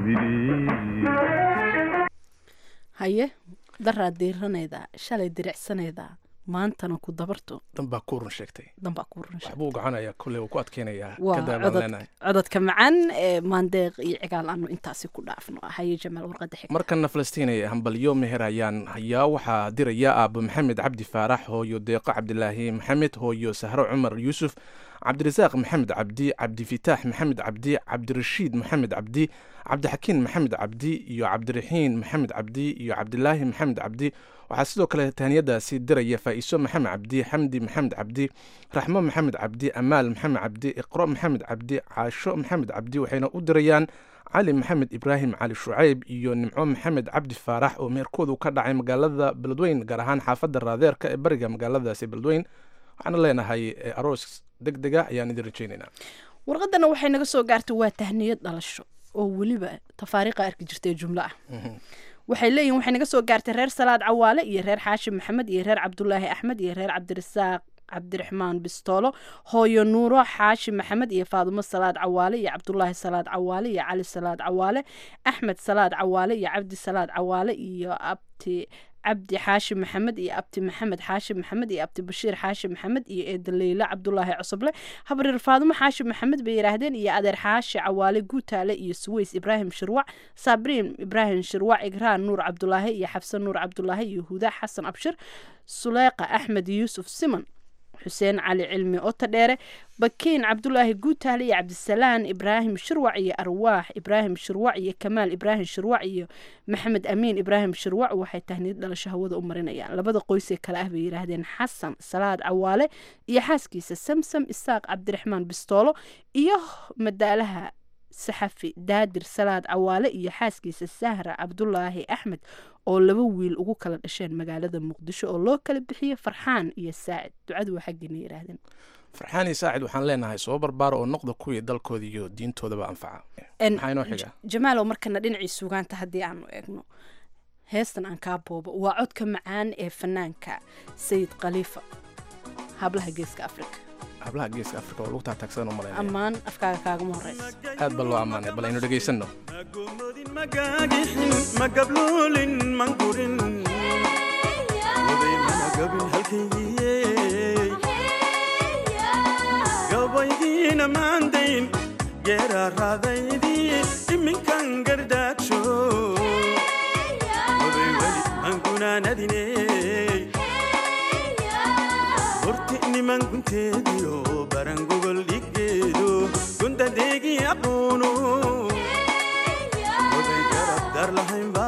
[SPEAKER 16] haye daraa diiranaydaa shalay diricsanaydaa maantana ku dabarto
[SPEAKER 17] danbaa ku run sheegtay
[SPEAKER 16] danbaa ku run
[SPEAKER 17] waxbuu gacanaya kolley wuu ku adkeynayaa
[SPEAKER 16] waa
[SPEAKER 17] kadabaan
[SPEAKER 16] codod
[SPEAKER 17] leenahay
[SPEAKER 16] cododka macaan ee maandeeq iyo cigaal aanu intaasi ku dhaafno haye jamaal warqada xig
[SPEAKER 17] markana falastiinaya hambalyo meher ayaan hayaa waxaa diraya aabo maxamed cabdi faarax hooyo deeqo cabdilaahi maxamed hooyo sahro cumar yuusuf cabdirasaaq maxamed cabdi cabdifitaax maxamed cabdi cabdirashiid maxamed cabdi cabdixakiin maxamed cabdi iyo cabdiraxiin maxamed cabdi iyo cabdilaahi maxamed cabdi waxaa sidoo kale tahniyadaasi diraya faa'iiso maxamed cabdi xamdi maxamed cabdi raxmo maxamed cabdi amaal maxamed cabdi iqro maxamed cabdi caasho maxamed cabdi waxayna u dirayaan cali maxamed ibraahim cali shucayb iyo nimco maxamed cabdi faarax oo meherkoodu ka dhacay magaalada beledweyn gaar ahaan xaafadda raadeerka ee bariga magaaladaasi beledweyn waxaana leenahay eh, aroos deg dega ayaan idin rajaynaynaa
[SPEAKER 16] warqadana waxay naga soo gaartay waa tahniyad dhalasho oo weliba tafaariiqa arki jirtay jumlo ah waxay leeyihin waxay naga soo gaartay reer salaad cawaale iyo reer xaashim maxamed iyo reer cabdulaahi axmed iyo reer cabdirasaaq cabdiraxmaan bistoolo hooyo nuuro xaashi maxamed iyo faadumo salaad cawaale iyo cabdulaahi salaad cawaale iyo cali salaad cawaale axmed salaad cawaale iyo cabdi salaad cawaale iyo abti cabdi xaashi maxamed iyo abti maxamed xaashi maxamed iyo abti bashiir xaashi maxamed iyo eeda leyla cabdulaahi cusuble habrir faadumo xaashi maxamed bay yidhaahdeen iyo adeer xaashi cawaale guutaale iyo suweys ibraahim shirwac sabriin ibraahim shirwac igraan nuur cabdulaahi iyo xabse nuur cabdulaahi iyo huda xasan abshir suleeqa axmed yuusuf siman xuseen cali cilmi ota dheere bakiin cabdulaahi guutaale iyo cabdisalaan ibraahim shirwac iyo arwaax ibraahim shirwac iyo kamaal ibraahim shirwac iyo maxamed amiin ibraahim shirwac waxay tahniyad dhalasho hawada u marinayaan labada qoysee kale ah bay yidhaahdeen xasan salaad cawaale iyo xaaskiisa samsam isaaq cabdiraxmaan bistoolo iyo madaalaha saxafi daadir salaad cawaale iyo xaaskiisa sahra cabdulaahi axmed oo laba wiil ugu kala dhasheen magaalada muqdisho oo loo kala bixiyey farxaan iyo saacid ducadu waa xaggiina yidhaahdeen
[SPEAKER 17] farxaan iyo saacid waxaan leenahay soo barbaara oo noqda kuwii dalkooda iyo diintoodaba anfaca
[SPEAKER 16] En-
[SPEAKER 17] maxaa inoo xiga
[SPEAKER 16] jamaalow markana dhinacii sugaanta haddii aanu eegno heestan aan kaa boobo waa codka macaan ee fanaanka sayid khaliifa hablaha geeska afrika
[SPEAKER 17] hablaha geeska afrika oo lagu taagtaagsan u malaynaya
[SPEAKER 16] ammaan afkaaga kaagama horeysa
[SPEAKER 17] aad baa loo ammaanay bal aynu dhegaysanno
[SPEAKER 19] magagixin magabluulin mangurin waday managabin halkaygiye gabaygiina maandayn geeraa raadaydii iminkan gardaagsho waday weli mangunaanadine horti niman gunteediyo barangogol dhiggeedo gundadeegii aqoono waday garab dar lahaynba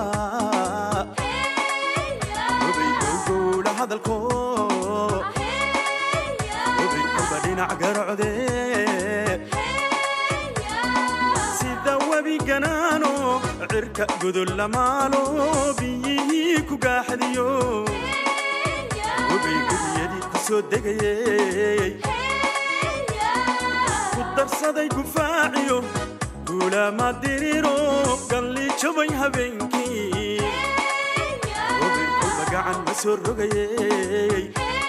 [SPEAKER 19] waday gowgowla hadalko waday kolba dhinac garocde sida webi ganaano cirka godol lamaalo biyihii ku gaaxadiyo wabay geliyadii ku soo degayey ku darsaday gufaaciyo guulaama diriro galli jabay habeenkii wabay kolba gacan ma soo rogayey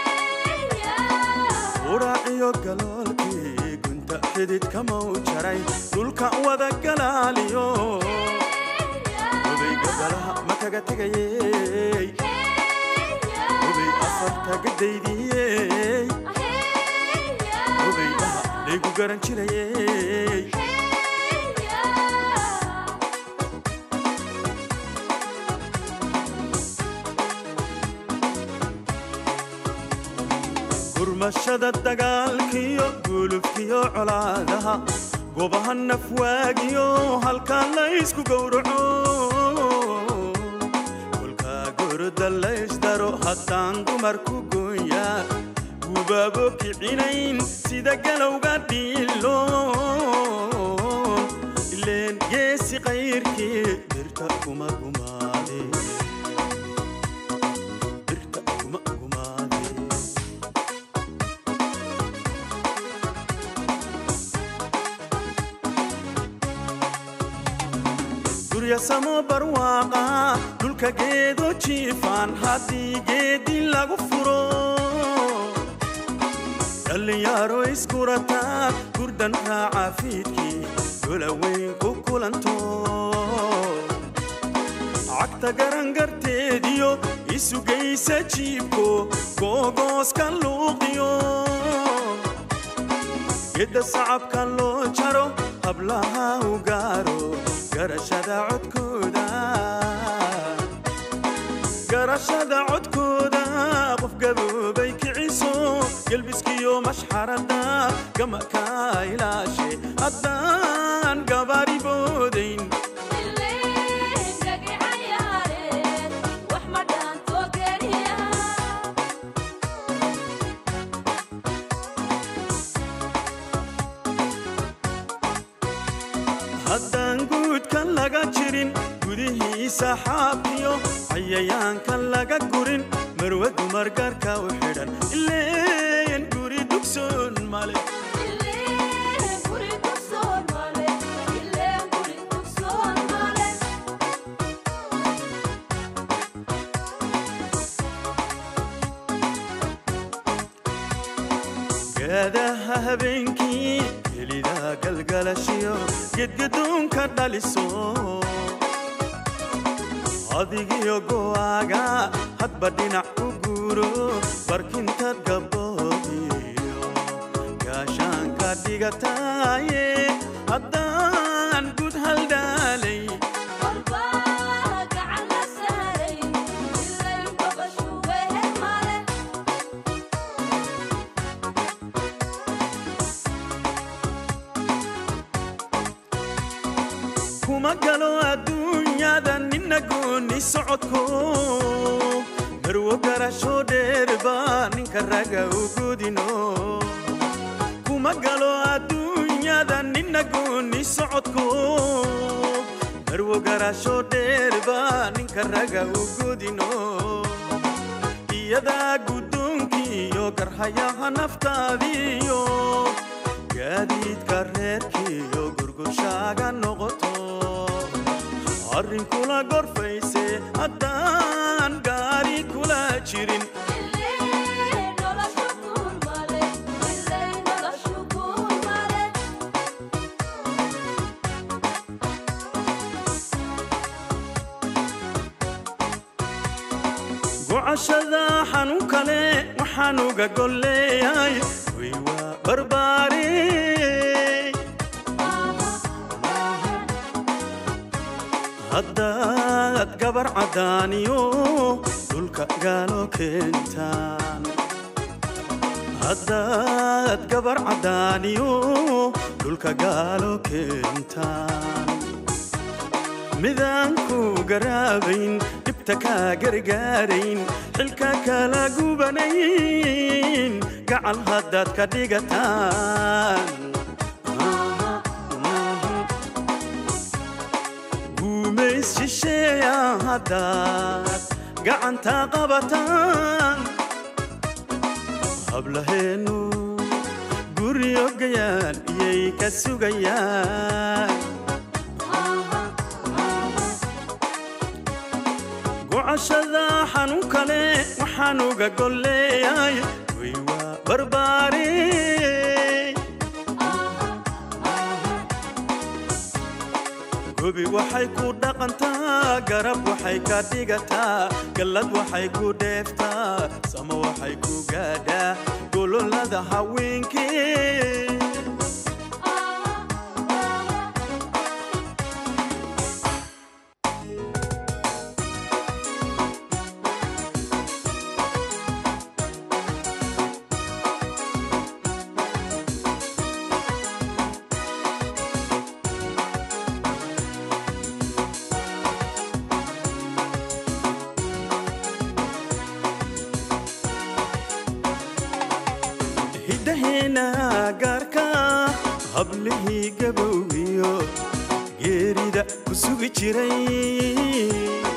[SPEAKER 19] uraaciyo galoolkii gunta xididka mau jaray dhulka wada galaaliyo wabay gabalaha ma kaga tegayey wabay afarta gadaydiyey wabay dhaha laygu garan jirayey gurmashada dagaalkiyo gulufkiyo colaadaha gobaha nafwaagiyo halkaa laysku gowraco kolkaa gorda laysdaro haddaan dumarku gooya gubaabo kicinayn sida galowga dhiilo ileen geesi qayrkii birta kuma gumaade birta kuma gumaade gurya samo barwaaqa dhulka halka geedo jiifaan haddii geedi lagu furo dhallinyaro iskurataa gurdan raaca fiidkii golaweyn ku kulanto cagta garangarteediyo isugaysa jiibko googooska luuqiyo gedda sacabka loo jaro hablaha u gaaro garashada codkooda garashada codkooda qof gaboobay kiciso gelbiskiyo mashxarada gamaka ilaashe haddaan gabaari boodayn haddaan guudkan laga jirin gudihiisa xaafiyo cayayaankan laga gurin marwa dumar gaarka u xidhan ileen guri dugsoon male gaadaha habeenkii helida galgalashiyo gedgadoonka dhaliso adigiyo go'aaga hadba dhinac u guuro barkintaad gabdhoodiyo gaashaanka dhigataaye haddaan gud haldhaalay kuma galo adduunyada nina gooni socodko marwo garasho dheerba ninka raga u godino kuma galo adduunyada nina gooni socodko marwo garasho dheerba ninka raga u godino iyadaa guddoonkiiyo garhayaha naftaadiyo gaadiidka reerkiiyo gurgurshaaga noqoto arrin kula gorfayse haddaan gaari kula jirin gocashada xanuun kale waxaan uga golleeyay way waa barbaare haddaad gabar caddaaniyo dhulka gaalo keentaan haddaad gabar caddaaniyo dhulka gaalo keentaan midaan ku garaabayn dhibta kaa gargaarayn xilka kala gubanayn gacal haddaad ka dhigataan guumays shisheeya haddaad gacanta qabataan hablaheennu guryo gayaan iyay ka sugayaan gocashada xanuun kale waxaan uga golleeyay way waa barbaare gobi waxay ku dhaqantaa garab waxay ka dhigataa gallad waxay ku dheeftaa samo waxay ku gaadhaa gololada haweenkee hiddaheena gaarka hablihii gabowgiyo geerida ku sugi jiray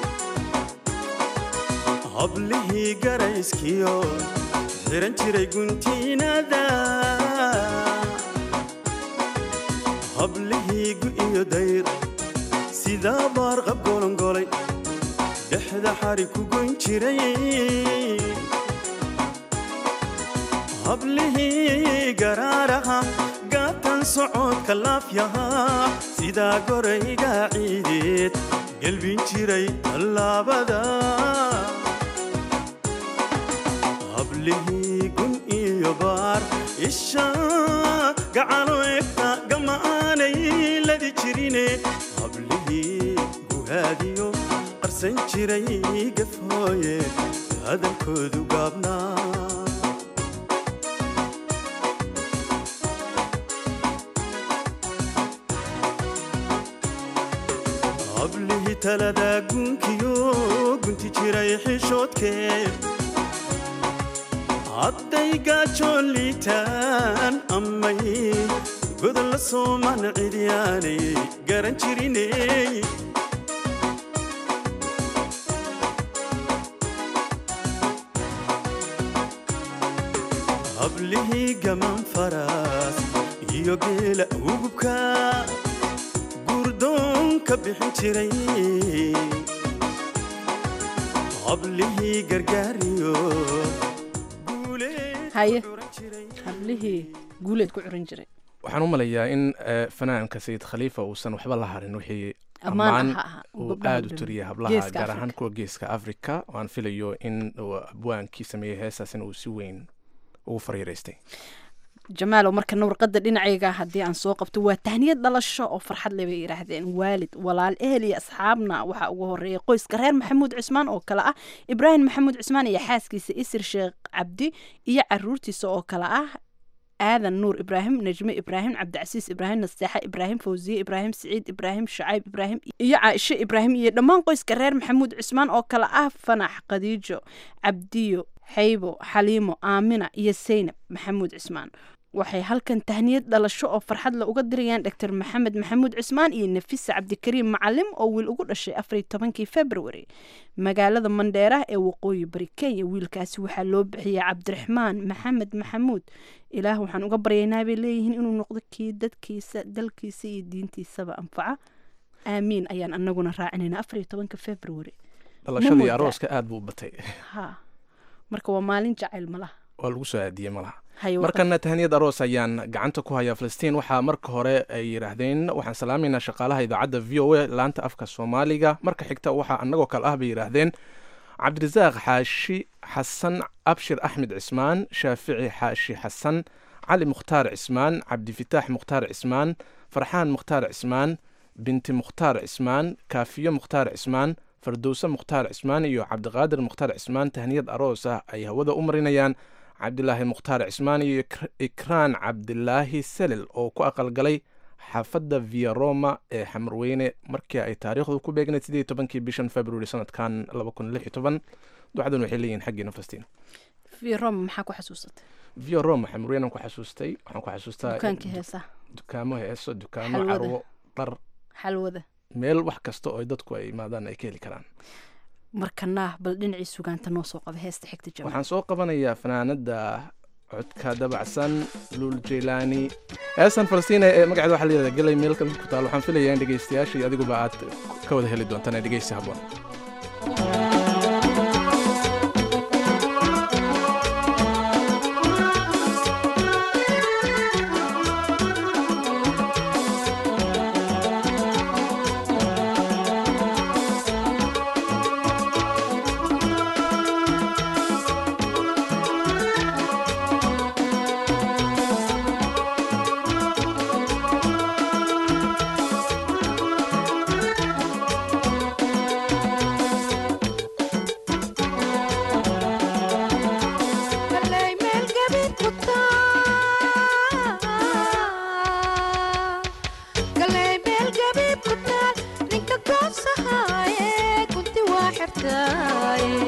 [SPEAKER 19] hablihii garayskiyo xiran jiray guntiinada hablihii gu iyo dayr sidaa baarqab golongolay dhexda xari ku goyn jiray hablihii garaaraha gaatan socodka laafyahaa sidaa gorayga ciideed gelbin jiray tallaabada hablihii gun iyo baar isha gacalo egta gama'aanay ladi jirine hablihii guhaadiyo qarsan jiray gafhooye hadalkoodu gaabnaa hablihii talada gunkiyo gunti jiray xishoodkee hadday gaajoon liitaan amay godol la sooman cidyaanay garan jiriney hablihii gamaan faraas iyo geela ugubka gurdoon ka bixin jiray hablihii gargaariyo
[SPEAKER 16] haye hablihii guuleed ku curin jiray
[SPEAKER 17] waxaan u malayaa in eh, fanaanka sayid khaliifa uusan waxba la harin wixii
[SPEAKER 16] Ammaan
[SPEAKER 17] ammaan
[SPEAKER 16] aha,
[SPEAKER 17] uu
[SPEAKER 16] gabdhaha
[SPEAKER 17] aada u
[SPEAKER 16] dhan.
[SPEAKER 17] tiriyay hablaha
[SPEAKER 16] Geeska
[SPEAKER 17] gaar ahaan
[SPEAKER 16] Afrika.
[SPEAKER 17] kuwa geeska africa waan filayo in uu abwaankii sameeyey heestaasina uu si weyn ugu fariiraystay
[SPEAKER 16] jamaalow markana warqadda dhinacayga haddii aan soo qabto waa tahniyad dhalasho oo farxad leh bay yidhaahdeen waalid walaal ehel iyo asxaabna waxaa ugu horeeya qoyska reer maxamuud cismaan oo kale ah ibraahim maxamuud cismaan iyo xaaskiisa isir sheekh cabdi iyo caruurtiisa oo kale ah aadan nuur ibraahim najme ibraahim cabdicasiis ibraahim nasteexa ibraahim fawsiye ibraahim siciid ibraahim shacayb ibraahim iyo caaisho ibraahim iyo dhammaan qoyska reer maxamuud cismaan oo kale ah fanax khadiijo cabdiyo xaybo xaliimo aamina iyo saynab maxamuud cismaan waxay halkan tahniyad dhalasho oo farxad la uga dirayaan dr maxamed maxamuud cismaan iyo nafisa cabdikariim macalim oo wiil ugu dhashay afariy tobankii february magaalada mandheera ee waqooyi bari kenya wiilkaasi waxaa loo bixiyay cabdiraxmaan maxamed maxamuud ilaah waxaan uga baryaynaa bay leeyihiin inuu noqdo kii dadkiisa dalkiisa iyo diintiisaba anfaca aamiin ayaan anaguna raacinayna afariy tobanka february
[SPEAKER 17] dhalashadii
[SPEAKER 16] moodaa?
[SPEAKER 17] arooska aada buu u batay
[SPEAKER 16] ha marka waa maalin jacayl malaha
[SPEAKER 17] waa lagu soo aadiyey malaha
[SPEAKER 16] Haye,
[SPEAKER 17] markana tahniyad aroos ayaan gacanta ku hayaa filistiin waxaa marka hore ay yidhaahdeen waxaan salaamaynaa shaqaalaha idaacadda v o a laanta afka soomaaliga marka xigta waxaa annagoo kale ah bay yidhaahdeen cabdirasaaq xaashi xasan abshir axmed cismaan shaafici xaashi xasan cali mukhtaar cismaan cabdifitaax mukhtaar cismaan farxaan mukhtaar cismaan binti mukhtaar cismaan kaafiyo mukhtaar cismaan fardowse mukhtaar cismaan iyo cabdiqaadir mukhtaar cismaan tahniyad aroos ah ay hawada u marinayaan cabdilaahi mukhtaar cismaan iyo Ik- ikraan cabdilaahi selel oo ku aqalgalay xaafadda via roma ee xamarweyne markii ay taariikhdu ku beegnayd sidii tobankii bishan february sanadkan laba kun lix iyo toban ducadan waxay leeyihin xaggiina fastiin
[SPEAKER 16] v roma maxaa ku xasuusatay
[SPEAKER 17] via roma xamarweynean ku xasuustay waxaan ku xasuustaa
[SPEAKER 16] dukaankii heesaha
[SPEAKER 17] dukaamo heeso dukaamo
[SPEAKER 16] Xalwada.
[SPEAKER 17] carwo dhar
[SPEAKER 16] xalwada
[SPEAKER 17] meel wax kasta oo dadku ay imaadaan ay ka heli karaan
[SPEAKER 16] markana bal dhinacii sugaanta noo soo qaba heesta xigta jamaal
[SPEAKER 17] waxaan soo qabanayaa fanaanada codka dabacsan luul jeylaani heestan falastiina ee magaceeda waxaa layihahda galay meel kamid ku taal waxaan filayaa in dhegeystayaashii adiguba aad ka wada heli doontaan ee dhegeysi habboon
[SPEAKER 20] Galay meel gabiid ku taal Galay meel gabiid ku taal ninka goosahaaye gunti waa xirtaaye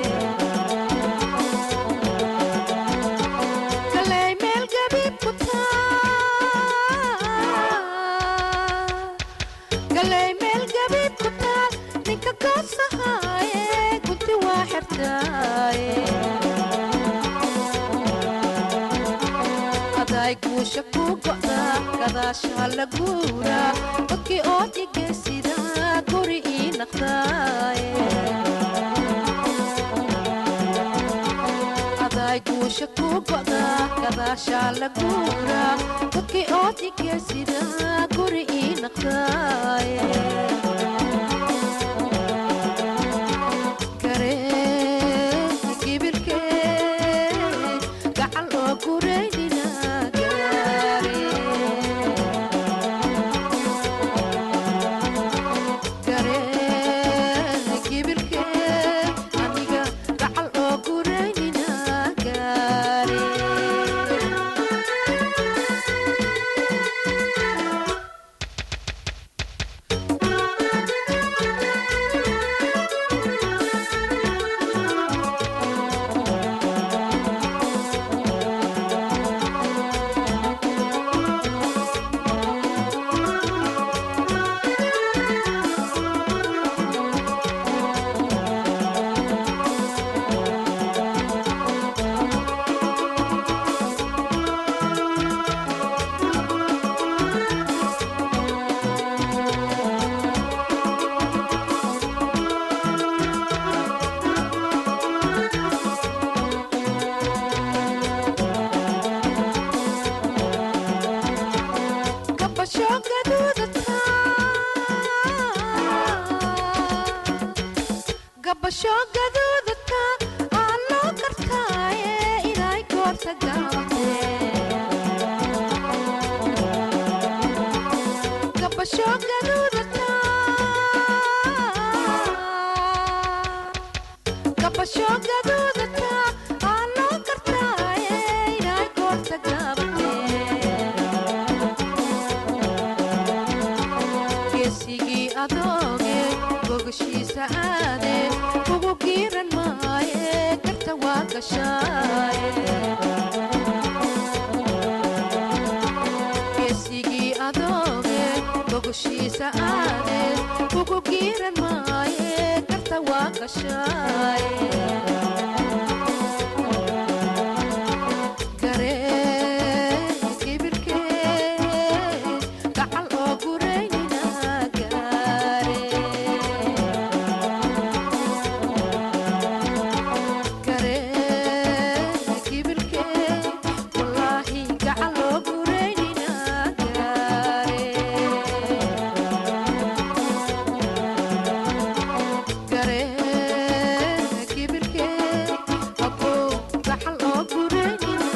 [SPEAKER 20] Galay meel gabiid ku taal Galay meel gabiid ku taal ninka goosahaaye gunti waa xirtaaye aday guusha ku go'da gadaasha la guura dadkii oo dhigaysida guri ii naqdaaye goosha ku go'da gadaashaa la guura dadkii oo digeysida guri ii naqdaaye garee kibirkee gacal oo gureynina gaare garee kibirkee aniga gacal oo gureynina gaare gabasho gaduudata gabasho gaduudata aa loo gartaaye inay goorta gaabate gabasho gaduudata gabasho gaduudata aa loo gartaaye inay goorta gaabate geesigii adooge gogashiisa aade ugu giiran maaye garta waa gashaaye geesigii adooge gogashiisa aade ugu giiran maaye garta waa gashaaye garee kibirkee gacal oo gureynina gaare garee kibirkee wallaahi gacal oo gureynina gaare garee kibirkee abow gacal oo gureynina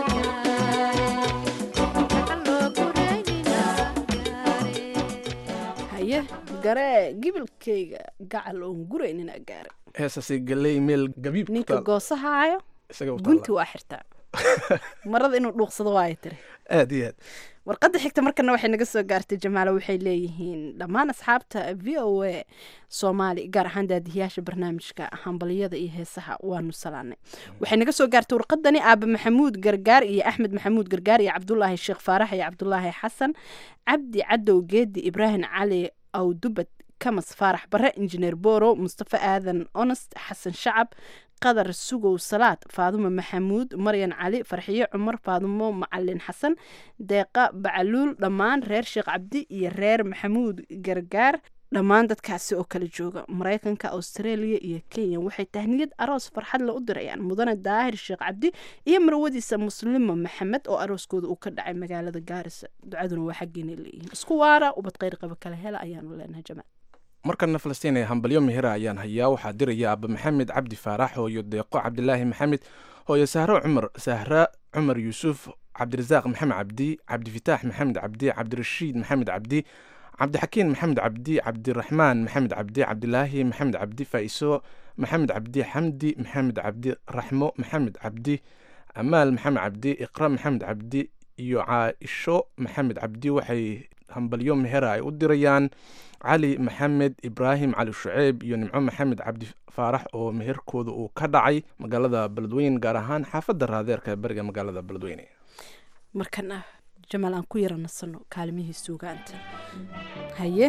[SPEAKER 16] haye garee gibilkayga gacal oon guraynina gaare
[SPEAKER 17] heesasi galey meel gabiib ku
[SPEAKER 16] ninka
[SPEAKER 17] taal.
[SPEAKER 16] goosahaayo
[SPEAKER 17] isaga u taalla.
[SPEAKER 16] gunti waa xirtaa marada inuu dhuuqsado waaya tiri
[SPEAKER 17] aad iyo aad
[SPEAKER 16] warqadda xigta markana waxay naga soo gaartay jamaalo waxay leeyihiin dhammaan asxaabta v o a soomaali gaar ahaan daadihiyaasha barnaamijka hambaliyada iyo heesaha waanu salaanay waxay naga soo gaartay warqadani aaba maxamuud gargaar iyo axmed maxamuud gargaar iyo cabdulaahi sheekh faarax iyo cabdulaahi xasan cabdi cadow geedi ibraahim cali awdubad kamas faarax bare injineer boro mustafa aadan onest xasan shacab qadar sugow salaad faadumo maxamuud maryan cali farxiyo cumar faadumo macalin xasan deeqa bacaluul dhammaan reer sheekh cabdi iyo reer maxamuud gargaar dhammaan dadkaasi oo kala jooga maraykanka australia iyo kenya waxay tahniyad aroos farxad le u dirayaan mudane daahir sheekh cabdi iyo marwadiisa muslimo maxamed oo arooskooda uu ka dhacay magaalada gaarisa ducaduna waa xaggeena leeyihiin isku waara ubad kheyr qaba kala hela ayaanu leenahay jamaal
[SPEAKER 17] markana falastiin ee hambalyo mihira ayaan hayaa waxaa diraya aaba maxamed cabdi faarax hooyo deeqo cabdilaahi maxamed hooyo sahro cumar sahra cumar yuusuf cabdirasaaq maxamed cabdi cabdifitaax maxamed cabdi cabdirashiid maxamed cabdi cabdixakiin maxamed cabdi cabdiraxmaan maxamed cabdi cabdilaahi maxamed cabdi faa'iso maxamed cabdi xamdi maxamed cabdi raxmo maxamed cabdi amaal maxamed cabdi iqra maxamed cabdi iyo caaisho maxamed cabdi waxay hambalyo mehera ay u dirayaan cali maxamed ibraahim cali shuceyb iyo nimco maxamed cabdi faarax oo meherkooda uu ka dhacay magaalada beledweyne gaar ahaan xaafadda raadeerka ee bariga magaalada beledweyne
[SPEAKER 16] markana jamaal aan ku yara nasano kaalimihii suugaanta haye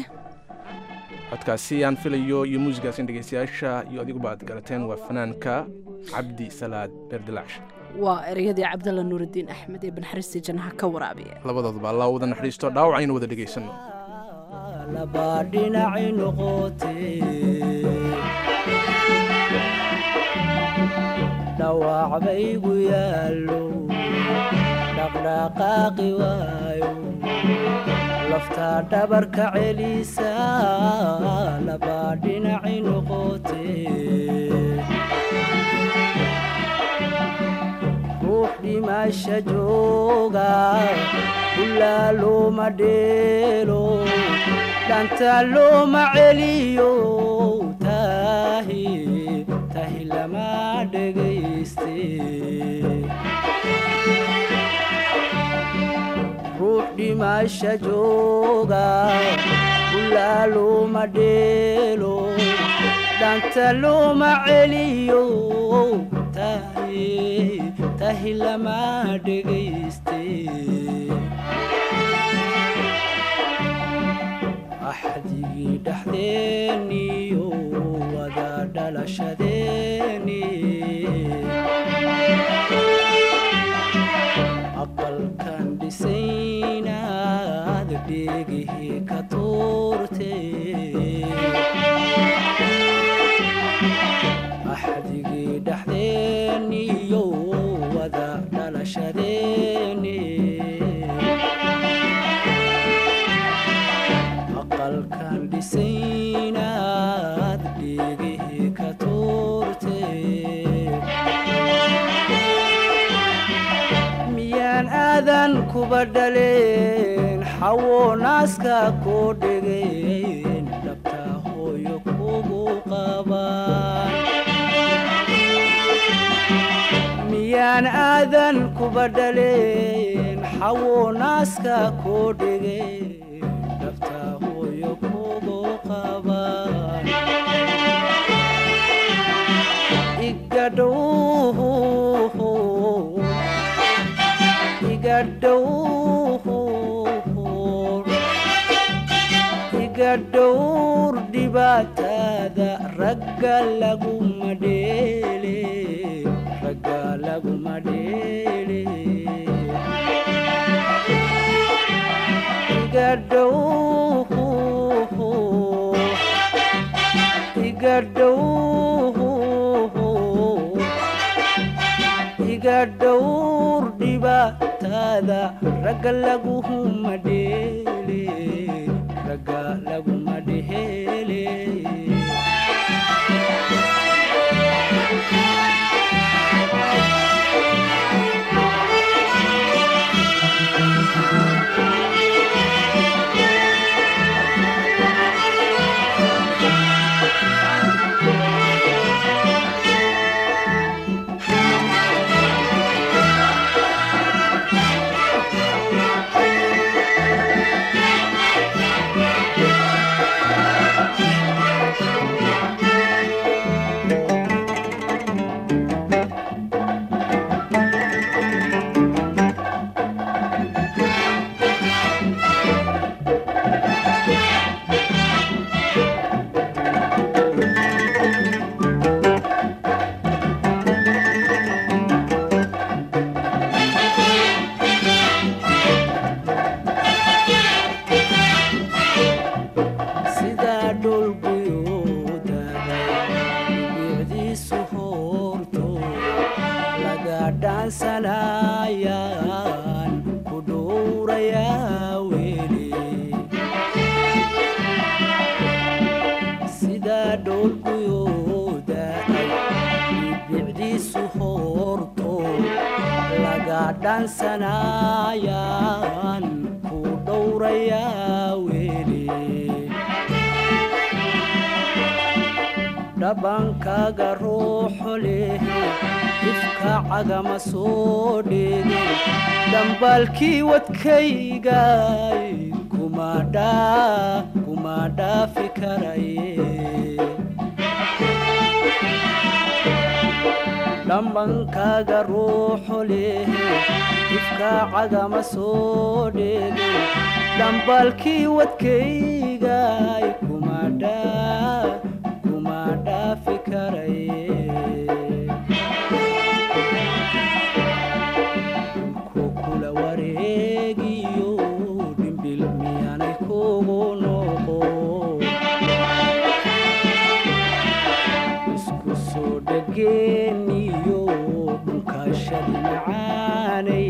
[SPEAKER 17] codkaasi aan filayo iyo muusigaas in dhegeystayaasha iyo adiguba aad garateen waa fanaanka cabdi salaad beerdilaash
[SPEAKER 16] waa ereyadii cabdalla nuurudiin axmed ee banxariistii jannaha ka waraabiya
[SPEAKER 17] labadooduba allah wada naxariisto dhaawac aynu wada dhegaysano
[SPEAKER 21] labaa dhinaci noqotee dhawaac baygu yaallo dhaqdhaqaaqi waayo laftaa dhabarka celisa labaa dhinaci noqotee ruux dhimasha jooga ulaa looma dheelo dhanta looma celiyo tahi tahi lama dhegayste ruux dhimasha jooga ulaa looma dheelo dhanta looma celiyo tahi tahi lama dhegayste axdigii dhexdeeniyo wada dhalashadeeni aqalkan dhisaynaad dheegihii ka tuurte axdigii dhexdeeniyo wada dhalashadeeni aqalkan dhisaynaad dheegihii ka tuurte miyaan aadan kuba dhaleen xawo naaska koo dhegeen dhabtaa hooyo kugu qabaan miyaan aadan kuba dhaleen xawo naaska koo dhegeen dhabtaa hooyo kugu qabaan igadhow igadhowr igadhowr dhibaatada ragga laguma dheele ragga laguma dheele igadhow igadhow iga dhowr dhibaatada ragga laguma dheele ragga laguma dheele sidaa dhulguyuudaday bicdiisu hoorto laga dhaansanayaan ku dhowrayaa weli sidaa dhulguyuudaday bicdiisu hoorto laga dhaansanayaan ku dhowrayaa weli dhabankaaga ruuxu leh ifka cagama soo dhigin dhambaalkii wadkaygay kuma dhaa kuma dhaafi karaye dhambankaaga ruuxu leh ifka cagama soo dhigin dhambaalkii wadkaygay kuma dhaa kuma dhaafi karaye dhulku kula wareegiyo dhimbil miyaanay kugu noqo isku soo dhageeniyo shadi macaanay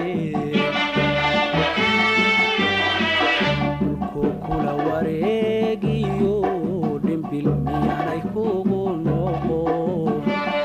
[SPEAKER 21] dhulkuu kula wareegiyo dhimbil miyaanay kugu noqon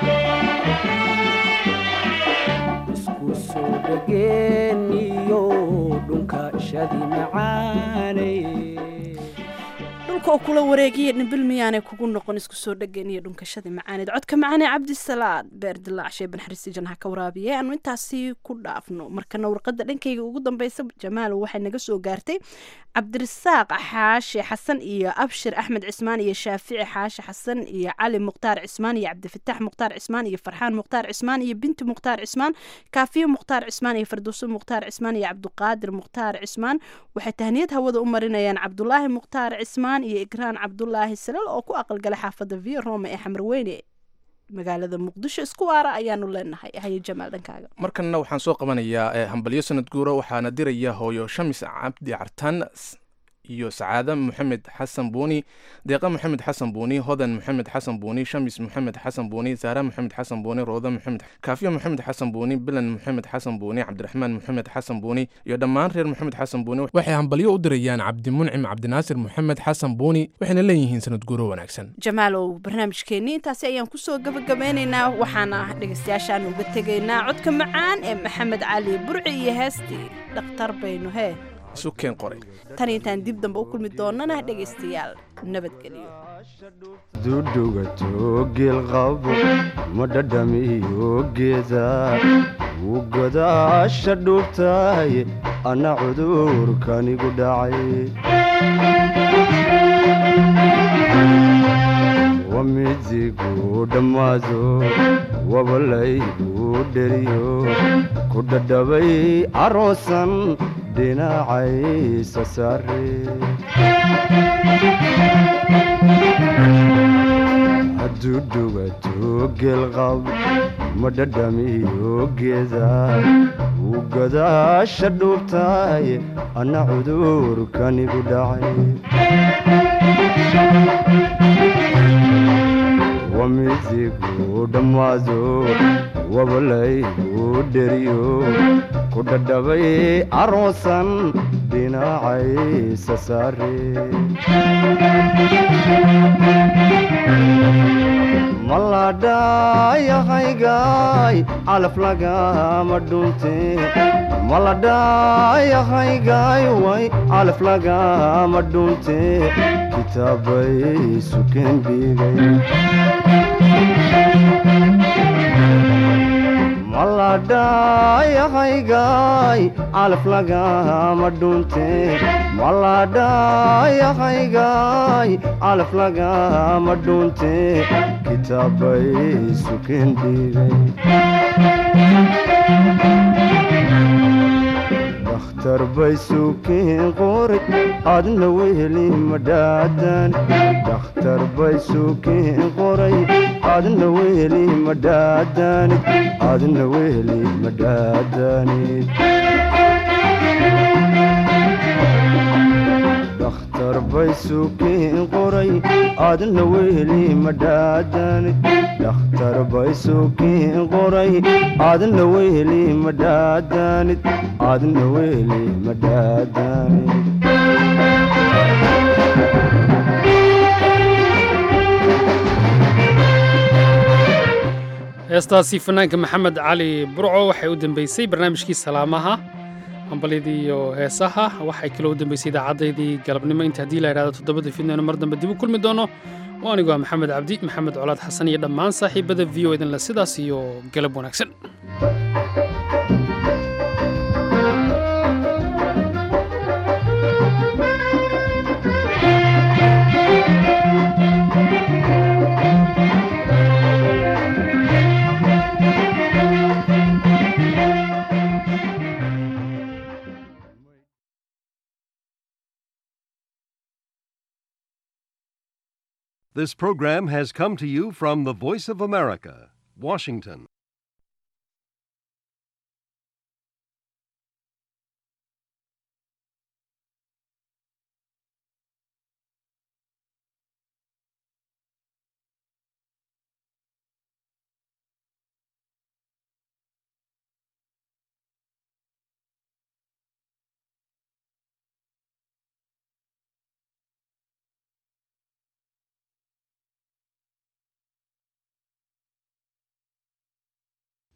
[SPEAKER 21] isku soo dhegeeniyo dhunka shadi macaanay
[SPEAKER 16] dhulka oo kula wareegiya dhimbil miyaanay kugu noqon isku soo dhegeen iyo dhunkashadii macaaneed codka macaanee cabdisalaad beer dilaac shee banxariisi janha ka waraabiye aanu intaasi ku dhaafno markana warqada dhankayga ugu dambeysa jamaalow waxay naga soo gaartay cabdirasaaq xaashi xasan iyo abshir axmed cismaan iyo shaafici xaashi xasan iyo cali mukhtaar cismaan iyo cabdifataax mukhtaar cismaan iyo farxaan mukhtaar cismaan iyo binti mukhtaar cismaan kaafiyo mukhtaar cismaan iyo farduuso mukhtaar cismaan iyo cabduqaadir mukhtaar cismaan waxay tahniyad hawada u marinayaan cabdulaahi mukhtaar cismaan iyo igraan cabdulaahi salal oo ku aqalgalay xaafada via roma ee xamarweyne magaalada muqdisho isku waara ayaanu leenahay haye jamaal dhankaaga
[SPEAKER 17] markanna waxaan soo qabanayaa eh, hambalyo sanad guura waxaana diraya hooyo shamis cabdi cartan s- iyo sacaada maxamed xasan buuni deeqa maxamed xasan buuni hodan maxamed xasan buuni shamis maxamed xasan buuni saara maxamed xasan buuni rooda maxamed kaafiya maxamed xasan buuni bilan maxamed xasan buuni cabdiraxmaan maxamed xasan buuni iyo dhammaan reer maxamed xasan buuni waxay hambalyo u dirayaan cabdimuncim cabdinaasir maxamed xasan buuni waxayna leeyihiin sanad guuro wanaagsan
[SPEAKER 16] jamaalow barnaamijkeenii intaasi ayaan kusoo gabagabeynaynaa waxaana dhegeystayaashaan uga tegaynaa codka macaan ee maxamed cali burci iyo heestii dhakhtar baynu hee
[SPEAKER 17] isu keen qoray
[SPEAKER 16] tan intaan dib dambe u kulmi doonana dhegeystayaal nabadgelyo
[SPEAKER 6] dudugato geelqabo ma dhadhamiyo geeda wuu godaasha dhuubtahay anna cudurkanigu dhacay wamidigu dhammaado wabalaygu dheriyo ku dhadhabay aroosan dhinacaysa saare hadduu dhugato geelqab ma dhadhamiyo geeda wuu godaasha dhuubtahay anna cudurkanigu dhacay wamidigu dhammaado wabalaygu dheriyo ku dhadhabay aroosan dhinacaysa saare maladhayahaygaay calaf lagama dhunte maladhayahaygaay way calaf lagama dhunte kitaabay sukeen dhigay maladhayahaygaay calaf lagama dhunte maladhayahaygaay calaf lagama dhunte kitaabay sukeen dhigay dakhtar bay sukeen qoray adna weheli madhaadan dakhtar bay sukeen qoray adna weheli madhaadanid adna weheli madhaadanid dakhtar bay sukeen qoray adna weheli madhaadanid dakhtar bay sukeen qoray adna weheli madhaadanid adna weheli madhaadanid
[SPEAKER 2] heestaasi fanaanka maxamed cali burco waxay u dambeysay barnaamijkii salaamaha hambalyadii iyo heesaha waxay kaloo u dambeysay idaacaddaydii galabnimo inta haddii la idhahdo toddobada fidnayno mar dambe dib u kulmi doono oo anigu ah maxamed cabdi maxamed colaad xasan iyo dhammaan saaxiibada v o idinle sidaas iyo galab wanaagsan
[SPEAKER 22] This program has come to you from the Voice of America, Washington.